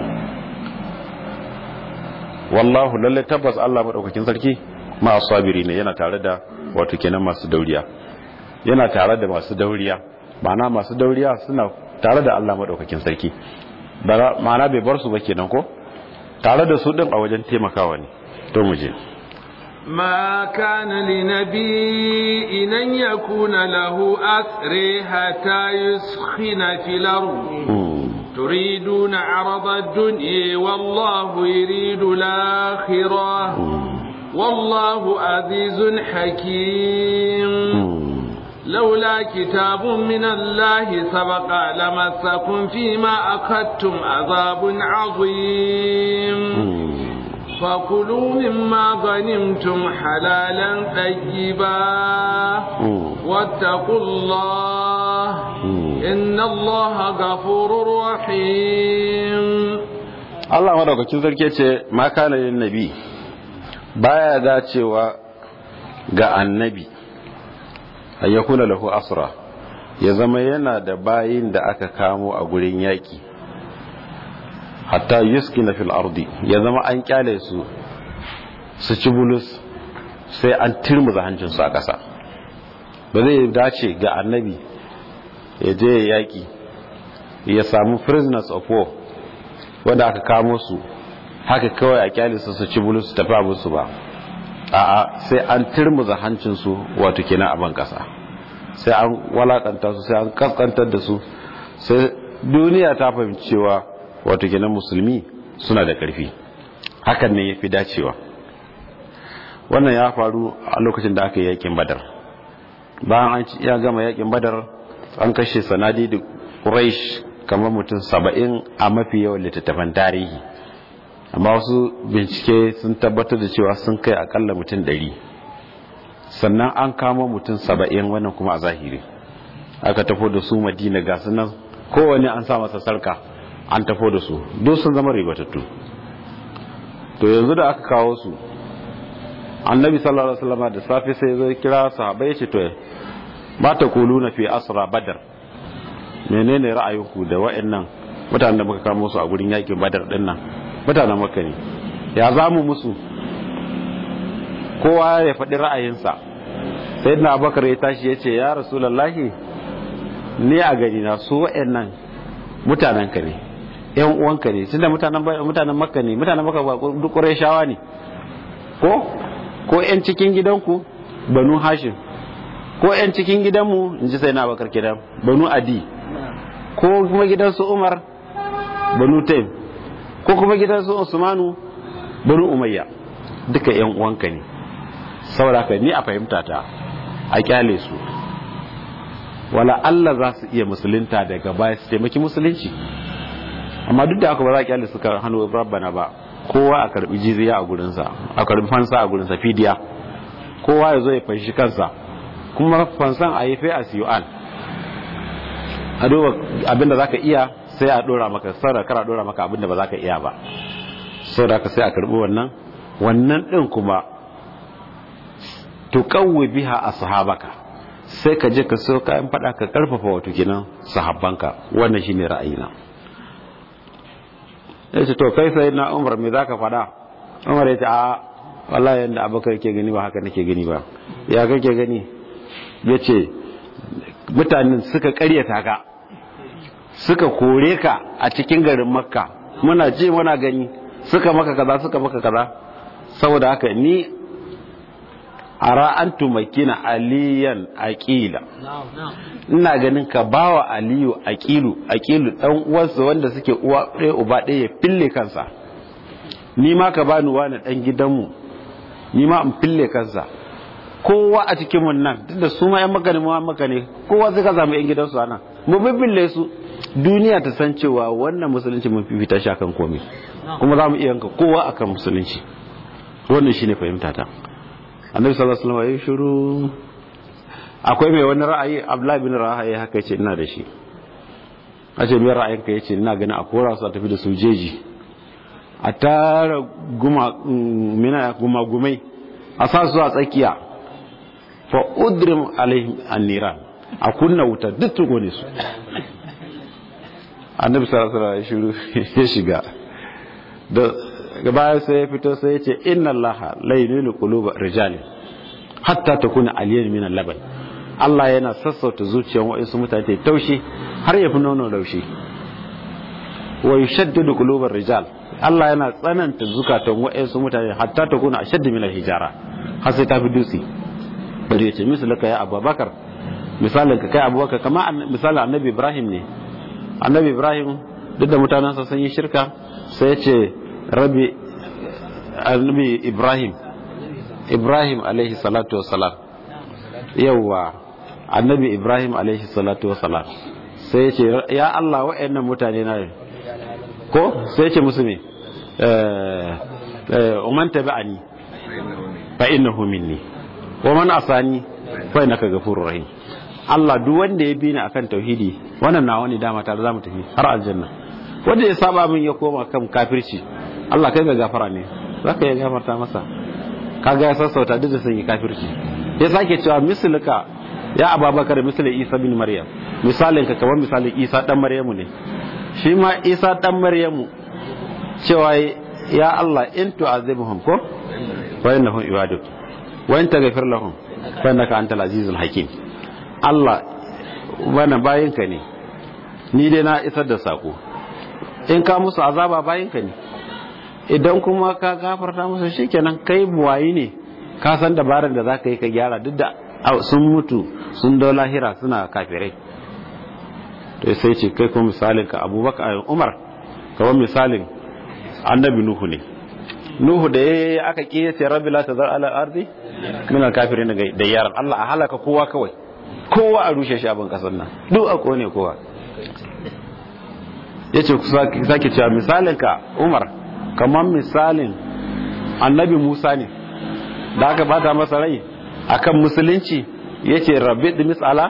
wallahu lalle tabbas Allah madaukakin sarki ma sabiri ne yana tare da wato kenan masu dauriya yana tare da masu dauriya ma'ana masu dauriya suna tare da Allah madaukakin sarki ma'ana bai bar su ba kenan ko tare da su din a wajen taimakawa ne to mu je ما كان لنبي إن يكون له أسر حتى يسخن في الأرض تريدون عرض الدنيا والله يريد الآخرة والله عزيز حكيم لولا كتاب من الله سبق لمسكم فيما أخذتم عذاب عظيم فكلوا مما غنمتم حلالا طيبا واتقوا الله إن الله غفور رحيم Allah madaukakin sarki ce ma kana lin nabi baya dacewa ga annabi ayyakuna lahu asra ya zama yana da bayin da aka kamo a gurin yaki hatta yuskina fil ardi ya zama an kyale su su ci bulus sai an turmuza hancinsu a ƙasa ba zai dace ga annabi ya je ya yaƙi ya samu prisoners of war wanda aka kamo su haka kawai a kyalisa su ci bulus su tafi abinsu ba a'a sai an turmuza hancinsu wato kenan a ban ƙasa sai an walakanta su sai an kaskantar da su sai duniya ta fahimci cewa wato kenan musulmi suna da ƙarfi hakan ne ya fi dacewa wannan ya faru a lokacin da aka yi yakin badar bayan an ya gama yakin badar an kashe sanadi da quraish kamar mutum saba'in a mafi yawan littattafan tarihi amma wasu bincike sun tabbatar da cewa sun kai akalla mutum ɗari sannan an kama mutum saba'in wannan kuma a zahiri aka tafo da su madina ga nan kowane an sa masa sarka an tafo da su duk sun zama ribatattu to yanzu da aka kawo su annabi sallallahu alaihi wasallam da safe sai zai kira sahabbai ce to ba ta kuluna fi asra badar menene ra'ayinku da wa'annan mutanen da muka kamo su a gurin yakin badar din nan mutanen makka ne ya zamu musu kowa ya faɗi ra'ayinsa sayyidina abubakar ya tashi ya ce ya rasulullahi ni a gani na su wa'annan mutanen ka ne yan uwanka ne tunda mutanen mutanen makka ne mutanen makka ba duk qurayshawa ne ko ko yan cikin gidanku banu hashim ko yan cikin gidanmu in ji sai na bakar kidan banu adi ko kuma gidansu umar banu taim ko kuma gidansu usmanu banu umayya duka yan uwanka ne saboda ka ni a fahimta ta a kyale su wala Allah za su iya musulunta daga baya su taimaki musulunci amma duk da haka ba za a kyale su kan hannu rabbana ba kowa a karbi jizya a gurinsa a karbi fansa a gurinsa fidiya kowa ya zo ya fanshi kansa kuma fansan a yi fai a siyu'an a duba abinda za ka iya sai a dora maka saboda kara dora maka abinda ba za ka iya ba saboda ka sai a karbi wannan wannan din kuma tuqawwi biha ashabaka sai ka je ka so kayan fada ka karfafa wato kenan sahabbanka wannan shine ra'ayina yace to kai sai na Umar me zaka fada Umar yace a wallahi yanda Abubakar yake gani ba haka nake gani ba ya kake gani yace mutanen suka karyata ka suka kore ka a cikin garin Makka muna je muna gani suka maka kaza suka maka kaza saboda haka ni ara an tumakina aliyan aqila ina ganin ka bawa aliyu aqilu aqilu dan uwansa wanda suke uwa ɗaya uba ɗaya ya fille kansa ni ma ka bani wani dan gidanmu ni ma in fille kansa kowa a cikin mun nan tunda su ma yan maka ne mu maka ne kowa zai ka zama yan gidansu anan mu bibbille su duniya ta san cewa wannan musulunci mun fifita shi akan komai kuma za mu iya yanka kowa akan musulunci wannan shine fahimta ta annabi sallallahu alaihi wasallam ya shiru akwai mai wani ra'ayi abdullahi bin rahayi haka yace ina da shi a ce mai ra'ayin ka yace ina ganin a kora su a tafi da su jeji a tara guma mina guma gumai a sa su a tsakiya fa udrim alaihim anniran a kunna wuta duk tukone su annabi sallallahu alaihi wasallam ya shiga da baya sai ya fito sai ya ce inna allaha laylul quluba rijalin hatta takuna aliyan min al-laban Allah yana sassauta zuciyar wa'insu mutane ta taushi har ya fi nono laushi wa yushaddidu qulubar rijal Allah yana tsananta zukatan wa'insu mutane hatta takuna ashaddu min al-hijara har sai ta fi dutse bari ya ce misalaka ya abubakar misalin ka kai abubakar kama misalin annabi ibrahim ne annabi ibrahim duk da mutanensa sun yi shirka sai ya ce rabi annabi ibrahim ibrahim alaihi salatu wassalam yawwa annabi ibrahim alaihi salatu wassalam sai ya ce ya allah wa'annan mutane na ko sai ya ce musu me umman tabi'ani fa innahu minni wa man asani fa innaka ghafurur rahim Allah duk wanda ya bi ni akan tauhidi wannan na wani dama tare za mu tafi har aljanna wanda ya saba min ya koma kan kafirci Allah kai ga gafara ne zaka ya gafarta masa kaga ya sassauta duk da sun yi kafirci ya sake cewa misalika ya ababakar misali isa bin maryam misalin ka kamar misalin isa dan maryamu ne shi ma isa dan maryamu cewa ya Allah in tu'azibuhum ko wa innahum ibaduk wa in taghfir lahum fa innaka antal azizul hakim Allah wannan bayinka ne ni dai na isar da sako in ka musu azaba bayinka ne idan kuma ka gafarta musu shikenan kai buwayi ne ka san dabarar da zaka yi ka gyara duk da sun mutu sun dau lahira suna kafirai to sai ce kai kuma misalin ka abubakar umar kamar misalin annabi nuhu ne nuhu da yayi aka kiyace rabbi la tazar ala ardi min al kafirin da yaran Allah a halaka kowa kawai kowa a rushe shi abin kasar nan duk a kone kowa yace sake cewa misalin ka umar kamar misalin annabi musa ne da aka bata masa rai akan musulunci yace rabbi dimis ala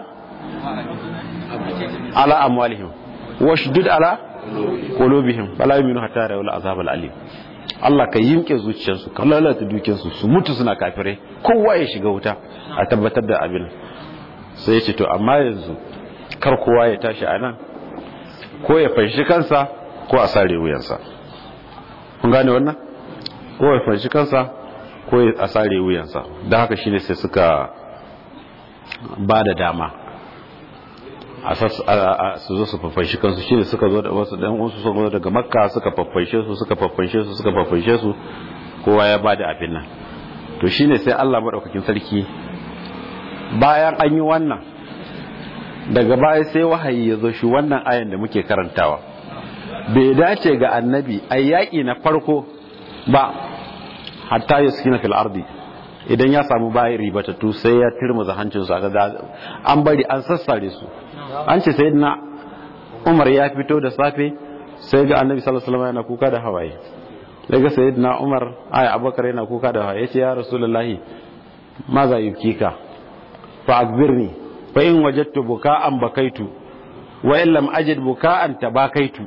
ala amwalihim washdud ala qulubihim fala yu'minu hatta yarawul azab al-alim Allah ka yimke zuciyarsu ka lalata dukiyarsu su mutu suna kafirai kowa ya shiga wuta a tabbatar da abin sai ya ce to amma yanzu kar kowa ya tashi a nan ko ya fanshi kansa ko a sare wuyansa kun gane wannan ko ya fanshi kansa ko a sare wuyansa don haka shine sai suka ba da dama a su zo su fafashi kansu shine suka zo da wasu dan wasu suka zo daga makka suka fafashe su suka fafashe su suka fafashe su kowa ya bada abin nan to shine sai Allah madaukakin sarki bayan an yi wannan daga baya sai wahayi ya zo shi wannan ayan da muke karantawa bai dace ga annabi a yaƙi na farko ba hatta ya sukina fil ardi idan ya samu bayan ribatattu sai ya turmuza hancinsu a ga an bari an sassare su an ce sai na umar ya fito da safe sai ga annabi sallallahu alaihi wasallam yana kuka da hawaye sai ga sayyidina umar ay abubakar yana kuka da hawaye yace ya rasulullahi ma za yubkika fa akbirni fa in wajadtu buka'an bakaitu wa in lam ajid buka'an tabakaitu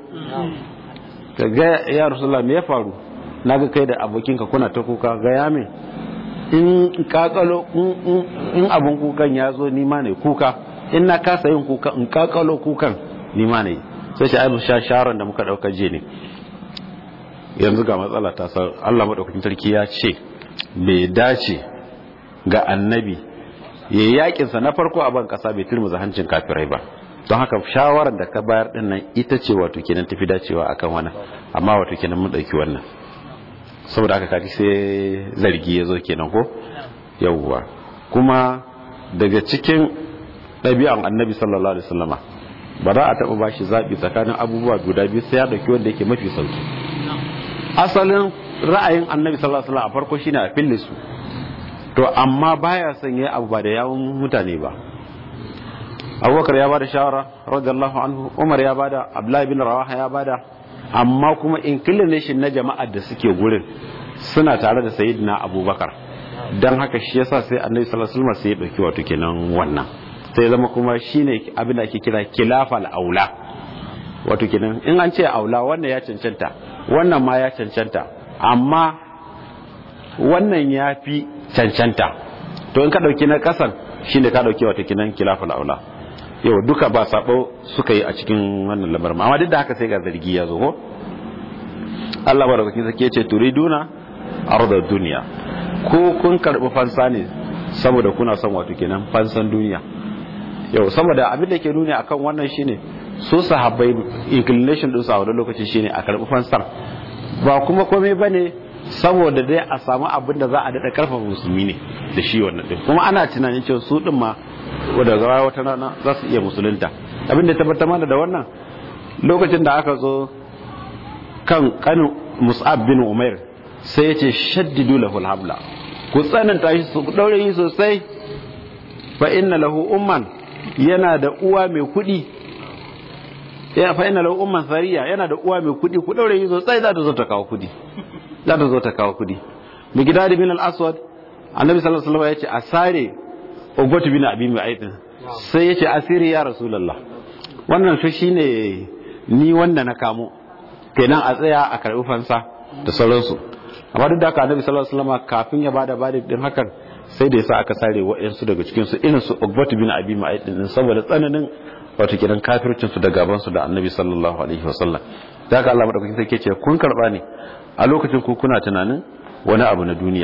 kaga ya rasulullahi me ya faru naga kai da abokinka kuna ta kuka ga ya me in kakalo in abun kukan ya zo ni ma ne kuka in na kasa yin kuka in kakalo kukan ni ma ne sai shi aibu sha sharon da muka dauka je ne yanzu ga matsala ta san Allah madaukakin sarki ya ce bai dace ga annabi ya yakin sa na farko a ban kasa bai turmuza hancin kafirai ba don haka shawarar da ka bayar din nan ita ce wato kenan tafi dacewa akan wannan amma wato kenan mun dauki wannan saboda haka kaji sai zargi ya zo kenan ko yawwa kuma daga cikin ɗabi'an annabi sallallahu alaihi wasallama ba za a taɓa ba shi zaɓi tsakanin abubuwa guda biyu sai ya ɗauki wanda yake mafi sauki asalin ra'ayin annabi sallallahu alaihi wasallam a farko shine a fille su to amma baya son yayi abu ba da yawun mutane ba abubakar ya bada shawara radiyallahu anhu umar ya bada abdullahi bin rawaha ya bada amma kuma inclination na jama'ar da suke gurin suna tare da sayyidina abubakar don haka shi yasa sai annabi sallallahu alaihi wasallam sai ya dauki wato kenan wannan sai zama kuma shine abin da ake kira kilafal aula wato kenan in an ce aula wannan ya cancanta wannan ma ya cancanta amma wannan ya fi cancanta to in ka dauki na kasan shine ka dauki wato kenan kilafal aula yau duka ba sabo suka yi a cikin wannan lamarin amma duk da haka sai ga zargi ya zo ko Allah barakakin sake yace turiduna arda duniya ko kun karbi fansa ne saboda kuna son wato kenan fansan duniya yau saboda abin da ke nuni akan wannan shine su sahabbai inclination din su a wani lokaci shine a karbi fansan ba kuma komai bane saboda dai a samu abin da za a daɗa karfafa musulmi ne da shi wannan din kuma ana tunanin cewa su din ma wadda gawa wata rana za su iya musulunta abin da tabbatar mana da wannan lokacin da aka zo kan kanin mus'ab bin umair sai ya ce shaddidu lahu habla ku tsananta shi su daure yi sosai fa inna lahu umman yana da uwa mai kudi ya fa inna lahu umman sariya yana da uwa mai kudi ku daure yi sosai za ta zo ta kawo kudi za ta zo ta kawo kudi mi gidadi bin al-aswad annabi sallallahu alaihi wasallam ya ce a sare ugwatu bin abi mu'aydin sai ya ce asiri ya rasulullah wannan fa shine ni wanda na kamo kenan a tsaya a karbi fansa da sauransu amma duk da haka annabi sallallahu alaihi wasallam kafin ya bada bada din hakan sai da yasa aka sare wa'ansu daga cikin su irin su Uqbatu bin Abi Mu'ayd din saboda tsananin wato kidan kafircin su da gaban su da annabi sallallahu alaihi wasallam da haka Allah madaukakin sarki ce kun karba ne a lokacin ku kuna tunanin wani abu na duniya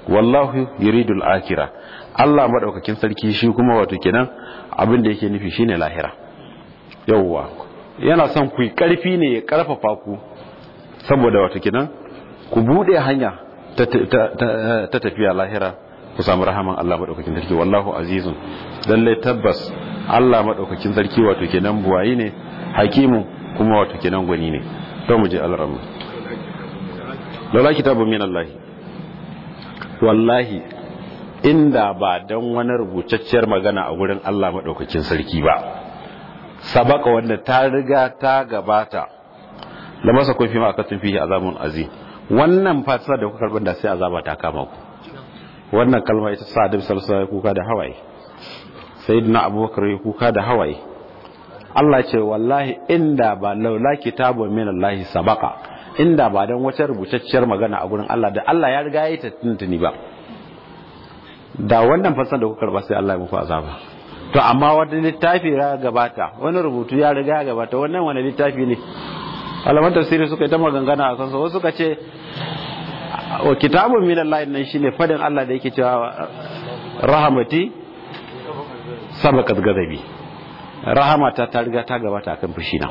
wallahu yuridul akira Allah madaukakin sarki shi kuma wato kenan abin da yake nufi shine lahira yawwa yana son ku karfi ne ya karfafa ku saboda wato kenan ku bude hanya ta tafiya lahira ku samu rahaman Allah madaukakin sarki wallahu azizun lalle tabbas Allah madaukakin sarki wato kenan buwayi ne hakimu kuma wato kenan gwani ne to mu je alramu laula kitabun min Allah wallahi inda ba dan wani rubutacciyar magana a gurin Allah madaukakin sarki ba sabaka wanda ta riga ta gabata la masa kun fi ma akatun fihi azamun azim wannan fasara da kuka karban da sai azaba ta kama ku wannan kalma ita sa Adam sallallahu alaihi kuka da hawaye sayyidina Abubakar ya kuka da hawaye Allah ce wallahi inda ba laula kitabun min Allah sabaka inda ba dan wata rubutacciyar magana a gurin Allah da Allah ya riga ya ta tuntuni ba da wannan fasara da kuka karba sai Allah ya muku azaba to amma wani littafi ya gabata wani rubutu ya riga ya gabata wannan wani littafi ne alaman tafsiri suka yi ta magangana a kansa wasu suka ce wa kitabun min Allah nan shine fadin Allah da yake cewa rahamati sabaqat ghadabi rahamata ta riga ta gabata akan fushina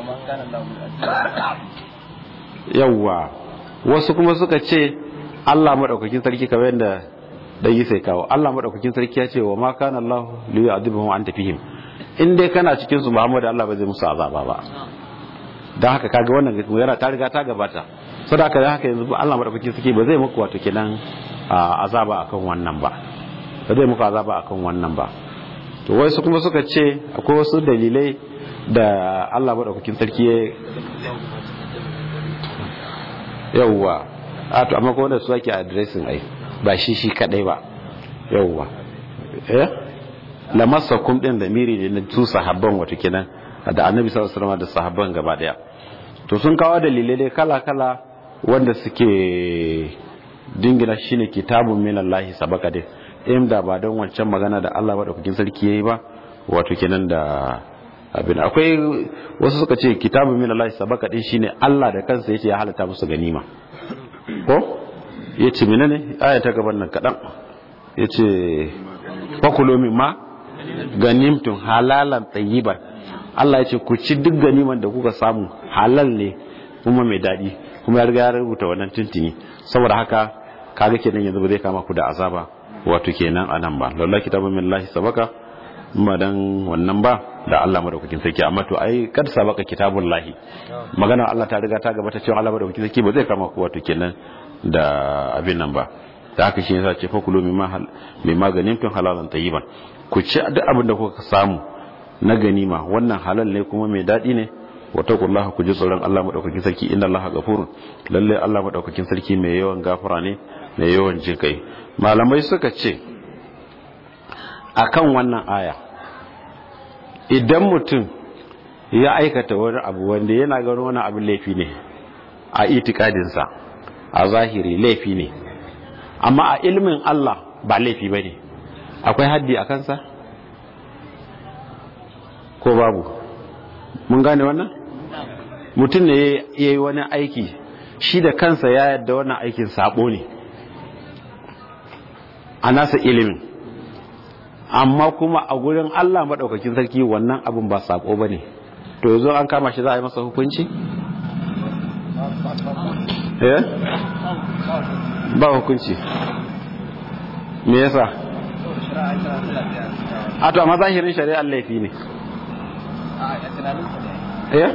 yawwa wasu kuma suka ce Allah madaukakin sarki kamar yadda dan yi sai kawo Allah madaukakin sarki ya ce wa ma kana Allah li yu'adhibuhum anta fihim in dai kana cikin su Muhammadu Allah ba zai musu azaba ba dan haka kaga wannan yana ta riga ta gabata saboda haka haka yanzu Allah madaukakin sarki ba zai muku wato kenan azaba akan wannan ba ba zai muku azaba akan wannan ba to wai su kuma suka ce akwai wasu dalilai da Allah madaukakin sarki ya yawwa a to amma ko wanda su ake addressing ai ba shi shi kadai ba yauwa eh lamassakum din da miri ne na su sahabban wato kenan da annabi sallallahu alaihi wasallam da sahabban gaba daya to sun kawo dalilai dai kala kala wanda suke dingina shine kitabun min Allah sabaka dai in da ba don wancan magana da Allah madaukakin sarki yayi ba wato kenan da abin akwai wasu suka ce kitabun min Allah sabaka din shine Allah da kansa yace ya halatta musu ganima ko ya ce mina ne aya ta gaban nan kaɗan ya ce fakulo min ma ganimtun halalan tsayiban Allah ya ce ku ci duk ganiman da kuka samu halal ne kuma mai daɗi kuma ya riga ya rubuta wannan tuntuni saboda haka kaga kenan yanzu ba zai kama ku da azaba wato kenan a nan ba lalla kitabun min lahi sabaka ma dan wannan ba da Allah madaukakin sarki amma to ai kad sabaka kitabun lahi magana Allah ta riga ta gabata cewa Allah madaukakin sarki ba zai kama ku wato kenan da abin nan ba da haka shi yasa ce fa kulu mimma hal mimma ganimtum halalan tayyiban ku ci duk abin da kuka samu na ganima wannan halal ne kuma mai dadi ne wa taqullaha ku ji tsoron Allah madaukakin sarki inna Allaha ghafurun lalle Allah madaukakin sarki mai yawan gafara ne mai yawan jin kai malamai suka ce akan wannan aya idan mutum ya aikata wani abu wanda yana ganin wani abin laifi ne a itikadinsa a zahiri laifi ne amma a ilmin Allah ba laifi ba ne akwai haddi a kansa ko babu mun gane wannan mutum ne ya yi wani aiki shi da kansa ya yadda wannan aikin sabo ne a nasa ilimin amma kuma a gurin Allah maɗaukakin sarki wannan abin ba sabo ba ne to yanzu an kama shi za a yi masa hukunci? eh ba hukunci me yasa a to amma zahirin shari'ar laifi ne eh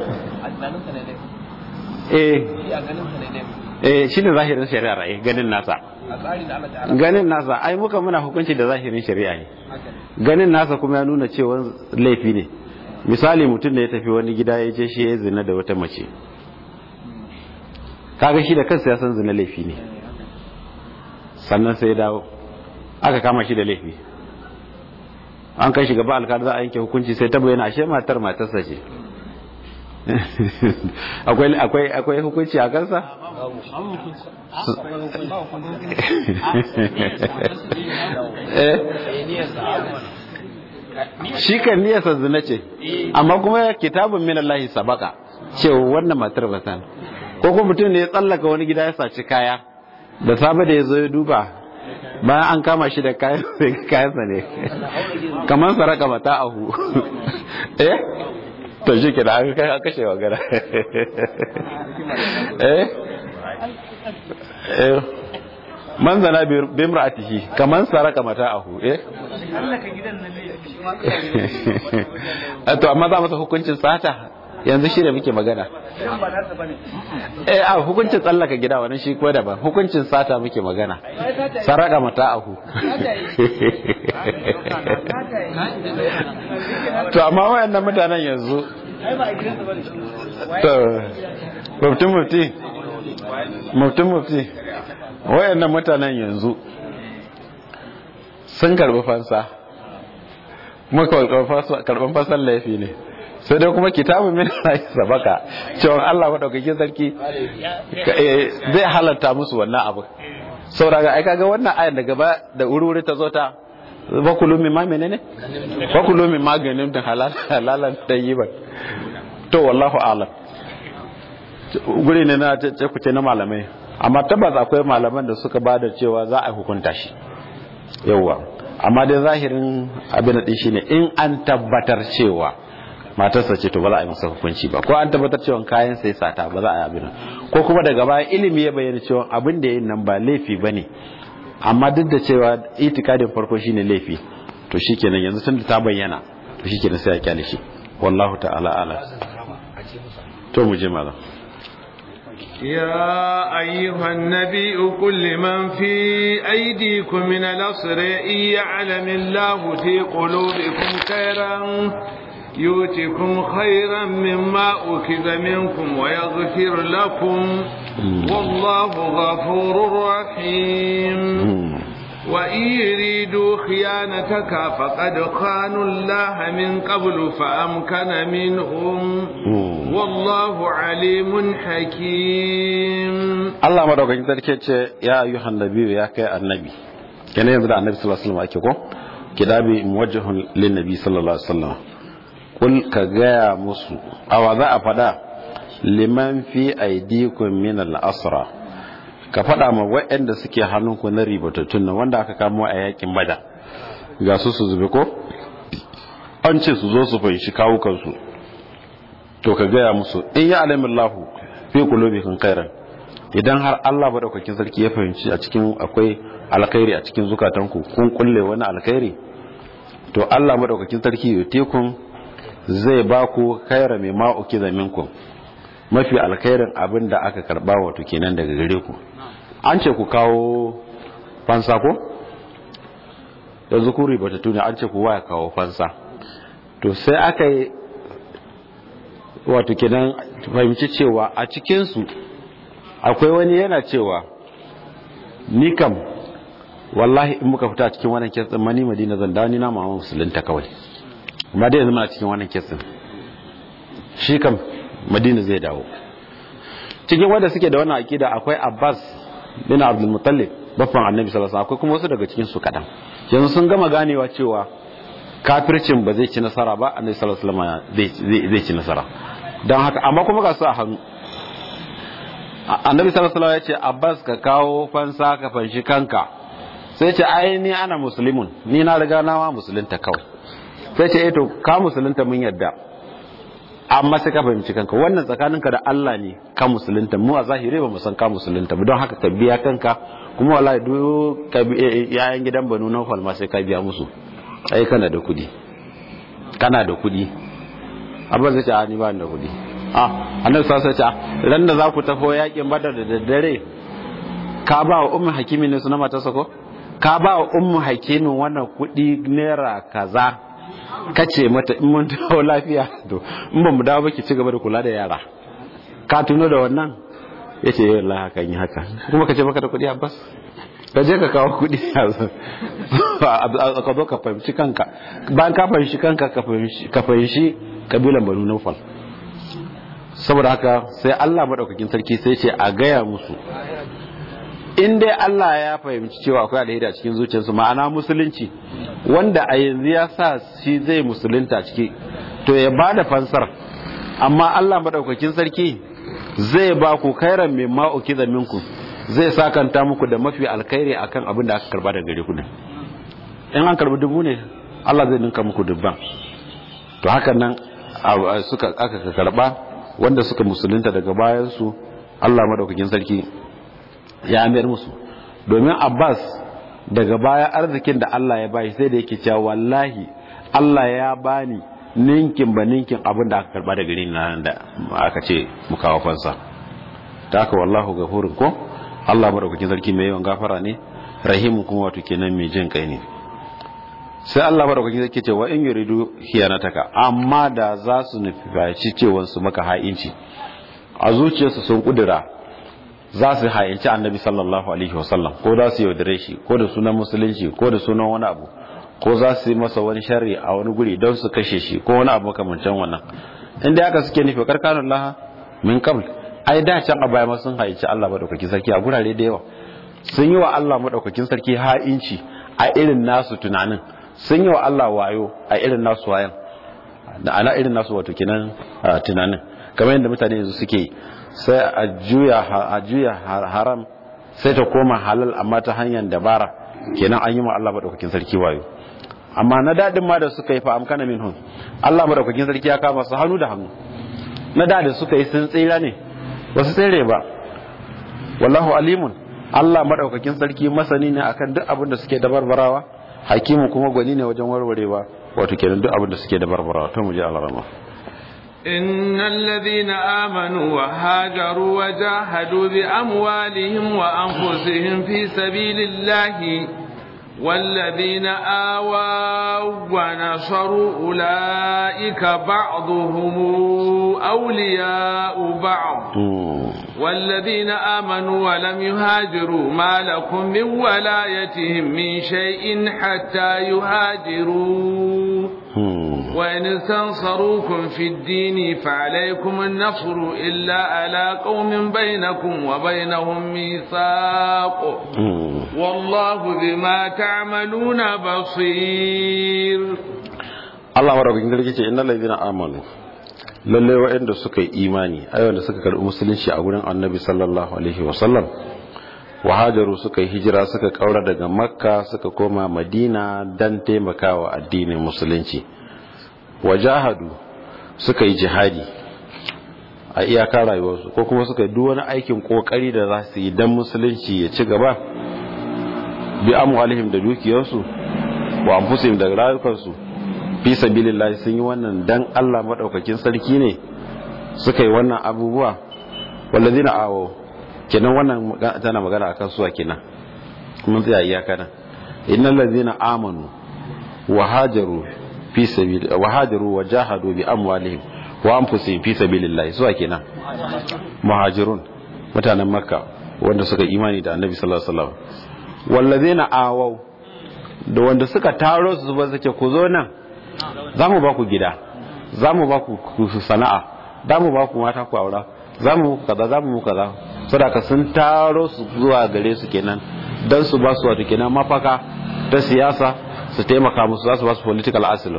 eh eh shi ne zahirin shari'ar ai ganin nasa ganin nasa ai muka muna hukunci da zahirin shari'a ne ganin nasa kuma ya nuna cewa laifi ne misali mutum da ya tafi wani gida ya ce shi ya zina da wata mace kaga shi da kansa ya san zina laifi ne sannan sai ya dawo aka kama shi da laifi an kai shi gaba alkali za a yanke hukunci sai ta bayyana ashe matar matarsa ce akwai akwai hukunci a kansa shi kan niyarsa zina ce amma kuma kitabun min Allah sabaka cewa wannan matar ba ko kuma mutum ne ya tsallaka wani gida ya saci kaya da safe da ya zo ya duba bayan an kama shi da kayan kayansa ne kamar saraka mata ahu eh to shi ke da aka kai aka kashe magana eh eh man zana bimra'atihi kaman saraka mata ahu eh to amma za masa hukuncin sata yanzu shi da muke magana eh a hukuncin tsallaka gida wannan shi ko daban hukuncin sata muke magana saraka mata ahu to amma wayannan mutanen yanzu to mufti mufti mufti mufti wayannan mutanen yanzu sun karbi fansa kuma karban fasan laifi ne sai dai kuma kitabun min Allah sabaka cewa Allah madaukakin sarki zai halatta musu wannan abu saboda ai kaga wannan ayan da gaba da wuri ta zo ta bakulu min ma menene bakulu min maganin da halal halalan tayyiban to wallahu a'lam guri ne na ce kuce na malamai amma tabbas akwai malaman da suka bada cewa za a hukunta shi yauwa amma dai zahirin abin da shine in an tabbatar cewa matarsa ce to ba za a yi masa hukunci ba ko an tabbatar cewa kayan sai sata ba za a yi abin ko kuma daga baya ilimi ya bayyana cewa abin da yin nan ba laifi bane amma duk da cewa itikadin farko shine laifi to shikenan yanzu tun da ta bayyana to shikenan sai a kyale shi wallahu ta'ala ala to mu je malam يا أيها النبي قل لمن في أيديكم من الأسر إن يعلم الله في قلوبكم خيرا يؤتكم خيرا مما أخذ منكم ويغفر لكم والله غفور رحيم وإن يريدوا خيانتك فقد خانوا الله من قبل فأمكن منهم والله عليم حكيم Allah madaukakin sarki ce ya ayyuhan nabiyyu ya kai annabi kenan yanzu da annabi sallallahu alaihi wasallam ake ko kidabi muwajjahun lin nabi sallallahu alaihi wasallam kul ka gaya musu awa za a fada liman fi aidikum min al-asra ka fada ma waɗanda suke hannunku na ribatattun nan wanda aka kamo a yakin bada ga su su zube ko an ce su zo su fahimci kawukansu to ka gaya musu in ya alamillahu fi qulubikum khairan idan har Allah madaukakin sarki ya fahimci a cikin akwai alkhairi a cikin zukatanku kun kulle wani alkhairi to Allah madaukakin sarki yutekun zai ba ku khaira mai ma'uki minkum mafi alkhairin abin da aka karba wato kenan daga gare ku an ce ku kawo fansa ko yanzu ku ribata tuni an ce ku waya kawo fansa to sai aka yi wato kenan fahimci cewa a cikinsu akwai wani yana cewa ni kam wallahi in muka fita cikin wannan kesin mani madina zan dawo ni na mama musulunta kawai amma dai yanzu muna cikin wannan kesin shi kam madina zai dawo cikin wanda suke da wannan akida akwai abbas bin abdul mutallib baffan annabi sallallahu alaihi akwai kuma wasu daga cikin su kadan yanzu sun gama ganewa cewa kafircin ba zai ci nasara ba annabi sallallahu alaihi wasallam zai ci nasara don haka amma kuma ga su a hannu annabi sallallahu alaihi ya ce abbas ka kawo fansa ka fanshi kanka sai ce ai ni ana musulmin ni na riga na ma musulunta kawai sai ce eh to ka musulunta mun yadda amma sai ka fahimci kanka wannan tsakaninka da Allah ne ka musulunta mu a zahiri ba mu san ka musulunta ba don haka ka biya kanka kuma wallahi duk yayan gidan banu nawfal ma sai ka biya musu ai kana da kudi kana da kudi abin zai ce a ni ba da kudi ah annabi sallallahu alaihi wasallam ran da za ku tafo yakin badar da daddare ka ba wa ummu hakimi ne suna matarsa ko ka ba wa ummu hakimin wannan kudi naira kaza kace mata in mun dawo lafiya to in ba mu dawo ba ki ci gaba da kula da yara ka tuno da wannan yace eh wallahi haka yi haka kuma kace baka da kudi abbas ka je ka kawo kudi ka zo ka fahimci kanka bayan ka fahimci kanka ka fahimci kabilan banu naufal saboda haka sai Allah madaukakin sarki sai ce a gaya musu in dai Allah ya fahimci cewa akwai alheri a cikin zuciyarsu ma'ana musulunci wanda a yanzu ya sa shi zai musulunta ciki to ya ba da fansar amma Allah madaukakin sarki zai ba ku kairan mai ma'auki da minku zai sakanta muku da mafi alkhairi akan abin da aka karba daga gare ku ne in an karbi dubu ne Allah zai ninka muku dubban to hakan nan suka aka karba wanda suka musulunta daga bayan su Allah madaukakin sarki ya mayar musu domin Abbas daga baya arzikin da Allah ya bashi sai da yake cewa wallahi Allah ya bani ninkin ba ninkin abin da aka karba daga gare ni nan da aka ce mu kawo fansa ta haka wallahu gafurun ko Allah madaukakin sarki mai yawan gafara ne rahimu kuma wato kenan mai jin kai ne sai Allah madaukakin sarki ce wa in yuridu hiyanataka amma da za su nufi cewa su maka ha'inci a zuciyarsu sun kudura za su ha'inci annabi sallallahu alaihi wasallam ko za su yaudare shi ko da sunan musulunci ko da sunan wani abu ko za su yi masa wani sharri a wani guri don su kashe shi ko wani abu makamancin wannan inda aka suke nufi karkanun laha min qabl ai da can a baya sun haici Allah madaukakin sarki a gurare da yawa sun yi wa Allah madaukakin sarki ha'inci a irin nasu tunanin sun yi wa Allah wayo a irin nasu wayan da ana irin nasu wato kinan tunanin kamar yadda mutane yanzu suke sai a juya a juya haram sai ta koma halal amma ta hanyar dabara kenan an yi wa Allah madaukakin sarki wayo amma na dadin ma da suka yi fa amkana minhum Allah madaukakin sarki ya kama su hannu da hannu na da da suka yi sun tsira ne ba su tsere ba wallahu alimun Allah madaukakin sarki masani ne akan duk abin da suke dabarbarawa hakimu kuma gwani ne wajen warwarewa wato kenan duk abin da suke dabarbarawa to mu je alarama إن الذين آمنوا وهاجروا وجاهدوا بأموالهم وأنفسهم في سبيل الله والذين آووا ونصروا أولئك بعضهم أولياء بعض والذين آمنوا ولم يهاجروا ما لكم من ولايتهم من شيء حتى يهاجروا وإن استنصروكم في الدين فعليكم النصر إلا على قوم بينكم وبينهم ميثاق والله بما تعملون بصير Allah marabin garki ce innal ladina amanu lalle waɗanda suka yi imani ai wanda suka karɓi musulunci a gurin annabi sallallahu alaihi wasallam wa hajaru suka yi hijira suka kaura daga makka suka koma madina dan taimakawa addinin musulunci wa jahadu suka yi jihadi a iyaka rayuwarsu ko kuma suka yi duk wani aikin kokari da za su yi dan musulunci ya ci gaba bi amwalihim da dukiyarsu wa anfusihim da rayukansu fi sabilillah sun yi wannan dan Allah madaukakin sarki ne suka yi wannan abubuwa wallazina awo kenan wannan tana magana akan suwa kenan mun tsaya iyaka nan innal ladzina amanu wa hajaru fi sabil wa hajaru wa jahadu bi amwalihim wa anfusihim fi sabilillah suwa kenan muhajirun mutanen makka wanda suka imani da annabi sallallahu alaihi wasallam wallazina awau da wanda suka taro su ba suke ku zo nan za mu ba ku gida za mu ba ku sana'a za mu ba ku mata ku aura za mu muku kaza za mu muku kaza sadaka sun taro su zuwa gare su kenan don su ba su wato kenan mafaka ta siyasa su taimaka musu za su ba su political asylum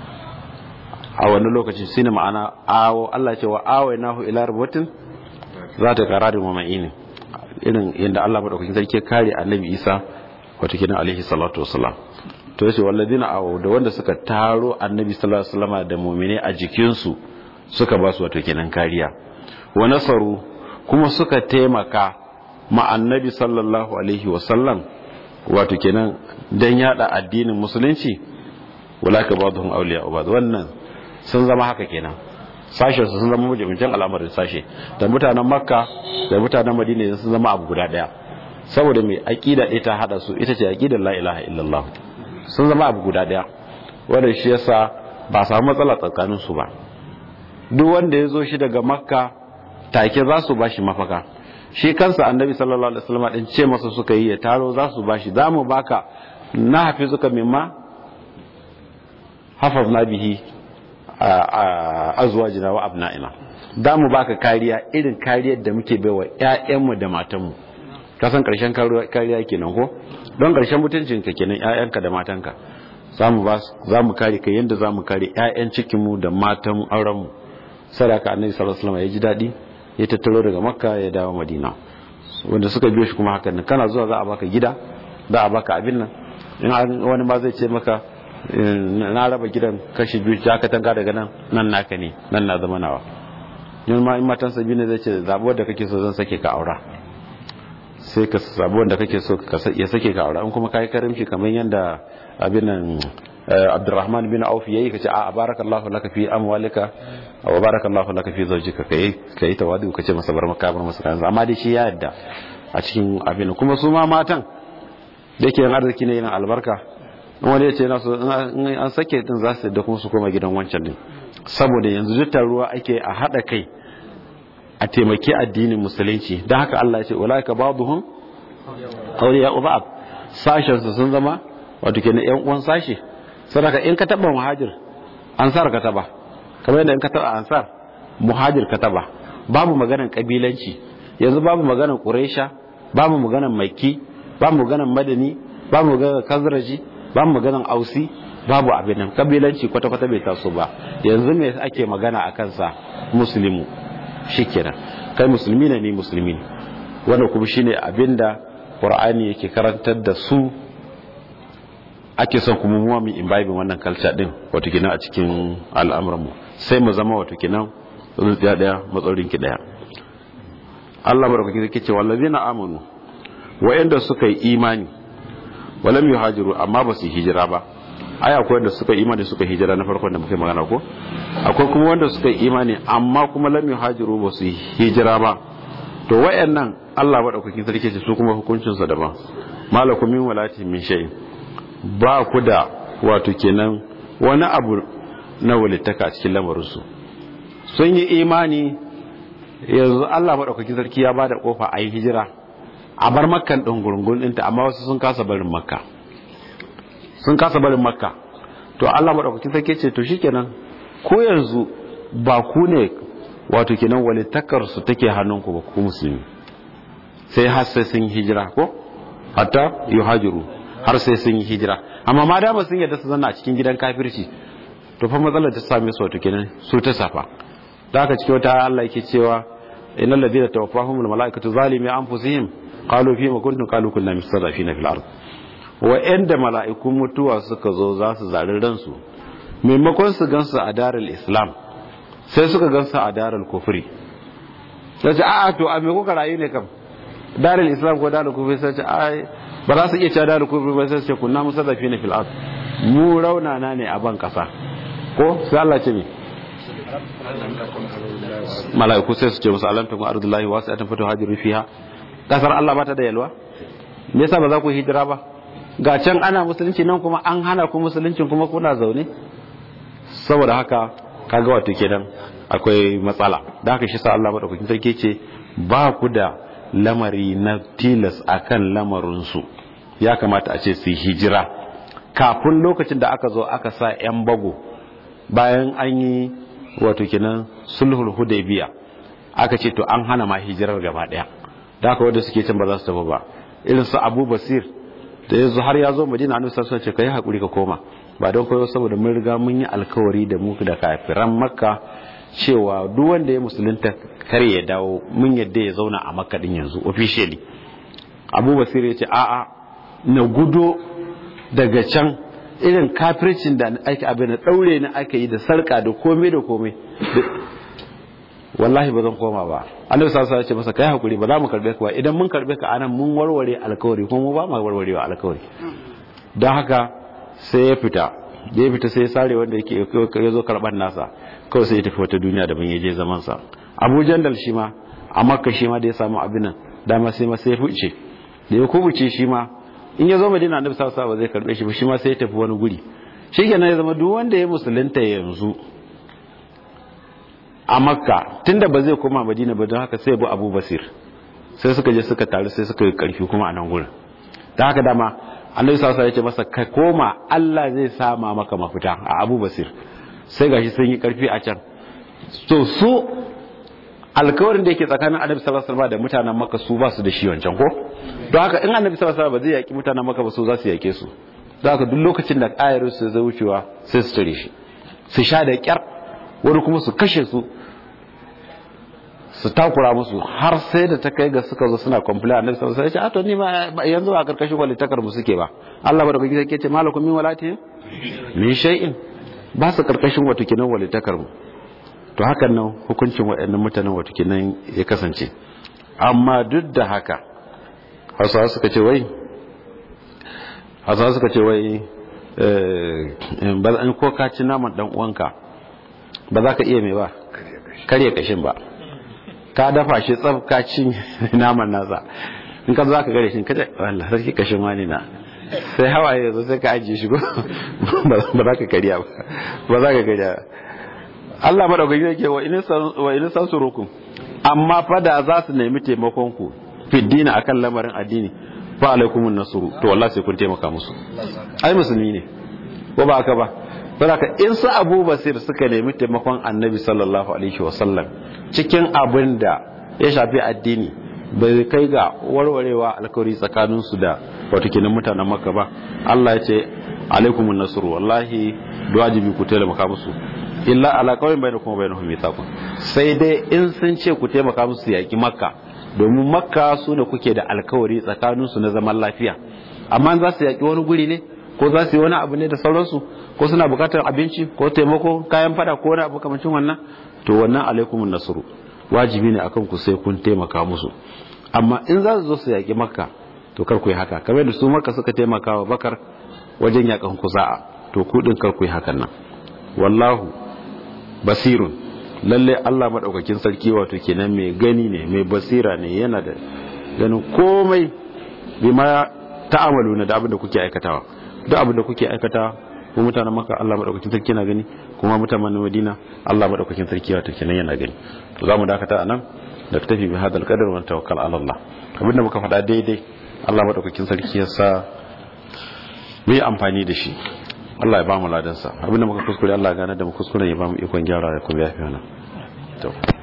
a wani lokaci shine ma'ana awo Allah ce wa awo nahu ila rubutin za ta kararin wa ma'ini irin yadda Allah madaukakin sarki kare annabi Isa wato kenan alaihi salatu wassalam to yace walladina aw da wanda suka taro annabi sallallahu alaihi wasallam da mu'mine a jikin su suka ba su wato kenan kariya wa nasaru kuma suka taimaka ma annabi sallallahu alaihi wasallam wato kenan dan yada addinin musulunci walaka ba'dhum awliya ba'd wannan sun zama haka kenan sashen su sun zama mujibincin al'amarin sashe da mutanen makka da mutanen madina sun zama abu guda daya saboda mai aqida ɗaya ta hada su ita ce aqidar la ilaha illallah sun zama abu guda daya wanda shi yasa ba samu matsala tsakanin su ba duk wanda ya zo shi daga makka take za su bashi mafaka shi kansa annabi sallallahu alaihi wasallam din ce masa suka yi ya taro za su bashi za mu baka na hafizuka mimma hafazna bihi azwajina wa abna'ina da mu baka kariya irin kariyar da muke baiwa ƴaƴanmu da matanmu ka san karshen kariya kenan ko don karshen mutuncin ka kenan ƴaƴanka da matanka zamu ba zamu kare kai yanda zamu kare ƴaƴan cikin mu da matan auren mu sadaka annabi sallallahu alaihi wasallam ya ji dadi ya tattaro daga makka ya dawo madina wanda suka biyo shi kuma hakan nan kana zuwa za a baka gida za a baka abin nan in wani ma zai ce maka na raba gidan kashi biyu ya ka tanga daga nan nan naka ne nan na zama nawa yin ma in matan sabi ne zai ce zaɓi wadda kake so zan sake ka aura sai ka zaɓi wanda kake so ya sake ka aura in kuma ka yi karimci kamar yadda abin nan abdurrahman bin auf yayi kace a barakallahu laka fi amwalika wa barakallahu laka fi zawjika kai kai tawadu kace masa bar maka bar masa kanza amma dai shi ya yadda a cikin abin kuma su ma matan da yake yin arziki ne yin albarka in wani ya ce na so in an sake din za su da kuma su koma gidan wancan din saboda yanzu duk ruwa ake a hada kai a taimaki addinin musulunci don haka Allah ya ce ulaika ba'dhum awliya ba'd sashen su sun zama wato kenan yan uwan sashi sadaka in ka taba muhajir ansar ka taba kamar yadda in ka taba ansar muhajir ka taba babu maganan kabilanci yanzu babu maganan quraisha babu maganan makki babu maganan madani babu maganan kazraji babu maganan ausi babu abin nan kabilanci kwata kwata bai taso ba yanzu me ake magana a kansa muslimu shikenan kai musulmi ne ni musulmi ne wannan kuma shine abinda qur'ani yake karantar da su ake son kuma mu mu imbibe wannan culture din wato kenan a cikin al'amuran mu sai mu zama wato kenan zuciya daya matsalolin ki daya Allah barkake yake cewa allazina amanu wa'anda suka yi imani walam yuhajiru amma ba su hijira ba ai akwai wanda suka imani suka hijira na farkon da muke magana ko akwai kuma wanda suka imani amma kuma lam yuhajiru ba su hijira ba to wayannan Allah madaukakin sarki ce su kuma hukuncin sa daban malakum min walati min shay ba ku da wato kenan wani abu na walittaka cikin lamarin su sun yi imani yanzu Allah madaukakin sarki ya bada kofa a yi hijira a bar makkan ɗin gurgun ɗinta amma wasu sun kasa barin makka sun kasa barin makka to Allah maɗaukakin sarki ce to shikenan ko yanzu ba ku ne wato kenan walittakar su take hannunku ba ku musulmi sai har sai sun hijira ko hatta yuhajiru har sai sun yi hijira amma ma dama sun yadda su zanna a cikin gidan kafirci to fa matsalar ta same su wato kenan su ta safa da haka cikin wata Allah yake cewa innal ladina tawaffahumul malaikatu zalimi anfusihim qalu fi ma kuntum qalu kunna mustadafina fil ard wa inda mala'ikun mutuwa suka zo za su zari ransu maimakon su gansu a darul islam sai suka gansu a darul kufri sai ce a'a to a me kuka rayu ne kam darul islam ko darul kufri sai ce ai ba za su iya cewa darul kufri ba sai su ce kunna mustadafina fil ard mu raunana ne a ban kasa ko sai Allah ce me mala'iku sai su ce musu alam takun ardullahi wasi'atan fatuhajiru fiha kasar Allah bata da yalwa me yasa ba za ku hijira ba ga can ana musulunci nan kuma an hana ku musuluncin kuma kuna zaune saboda haka kaga wato kenan akwai matsala da haka shi sa Allah madaukakin sarki ce ba ku da lamari na tilas akan lamarin su ya kamata a ce su hijira kafin lokacin da aka zo aka sa yan bago bayan an yi wato kenan sulhul hudaybiya aka ce to an hana ma hijirar gaba daya da haka wanda suke can ba za su tafi ba irin su Abu Basir da yanzu har ya zo Madina annabi sallallahu alaihi wasallam ce kai hakuri ka koma ba don koyo saboda mun riga mun yi alkawari da mu da kafiran Makka cewa duk wanda ya musulunta kare ya dawo mun yadda ya zauna a Makka din yanzu officially Abu Basir ya ce a'a na gudo daga can irin kafircin da ake abin da daure ni aka yi da sarka da komai da komai wallahi ba zan koma ba annabi sallallahu alaihi wasallam ya ce masa kai hakuri ba za mu karbe ka ba idan mun karbe ka anan mun warware alkawari kuma mu ba mu warwarewa alkawari don haka sai ya fita da ya fita sai ya sare wanda yake ya zo karban nasa kawai sai ya tafi wata duniya da ban ya je zaman sa Abu Jandal shi ma a Makka shi ma da ya samu abin nan dama sai ma sai ya fice da ya kubuce shi ma in ya zo Madina annabi sallallahu alaihi wasallam ba zai karbe shi ba shi ma sai ya tafi wani guri shikenan ya zama duk wanda ya musulunta yanzu a makka tunda ba zai koma madina ba don haka sai bu abu basir sai suka je suka taru sai suka yi karfi kuma a nan gurin da haka dama annabi sallallahu alaihi wasallam ya ce masa ka koma Allah zai sama maka mafita a abu basir sai gashi sun yi karfi a can to su alkawarin da yake tsakanin annabi sallallahu alaihi wasallam da mutanen makka su ba su da shi wancan ko don haka in annabi sallallahu alaihi wasallam ba zai yaki mutanen makka ba su za su yake su don haka duk lokacin da ayar su zai wucewa sai su tare shi su sha da kyar wani kuma su kashe su su takura musu har sai da ta kai ga suka zo suna complain annabi sallallahu alaihi wasallam ya ce a to ni ma yanzu a karkashin walitakar mu suke ba Allah bada kake yake ce malakum min walati min shay'in ba su karkashin wato kinan walitakar mu to hakan nan hukuncin waɗannan mutanen wato kinan ya kasance amma duk da haka Hausawa suka ce wai Hausawa suka ce wai eh ba ko ka ci naman dan uwanka ba za ka iya mai ba karya kashin ba ka dafa shi tsab ka ci naman nasa in ka za ka gare shi kada wallah sarki kashin wani na sai hawaye yanzu sai ka ajiye shi ba za ka karya ba ba za ka karya Allah madaukaki yake wa in wa in sansurukum amma fa da za su nemi taimakon ku fiddina akan lamarin addini fa alaikumun nasru to wallahi sai kun taimaka musu ai musulmi ne ko ba haka ba saboda in su Abu Basir suka nemi taimakon Annabi sallallahu alaihi wasallam cikin abin da ya shafi addini bai kai ga warwarewa alkawari tsakanin su da wato kenan mutanen Makka ba Allah ya ce alaikumun nasru wallahi wajibi ku taimaka musu illa ala kawai bai da kuma bai nufin mithaqun sai dai in sun ce ku taimaka musu yaki Makka domin Makka su ne kuke da alkawari tsakanin su na zaman lafiya amma za su yaki wani guri ne ko za su yi wani abu ne da sauransu ko suna bukatar abinci ko taimako kayan fada ko wani abu kamancin wannan to wannan alaikumun nasru wajibi ne akan ku sai kun taimaka musu amma in za su zo su yaki makka to kar ku yi haka kamar da su makka suka taimaka wa bakar wajen yakan ku za'a to ku din kar ku yi hakan nan wallahu basirun lalle Allah madaukakin sarki wato kenan mai gani ne mai basira ne yana da ganin komai bima ta'amalu na da abin da kuke aikatawa duk abin da kuke aikata ko mutanen maka Allah madaukakin sarki yana gani kuma mutanen Madina Allah madaukakin sarki wato kenan yana gani to zamu dakata anan da tafi bi hadal qadar wa tawakkal ala Allah abinda muka faɗa daidai Allah madaukakin sarki ya sa mu yi amfani da shi Allah ya ba mu ladan sa abinda muka kuskure Allah ya gane da mu kuskure ya ba mu ikon gyara ya kuma yafi wannan to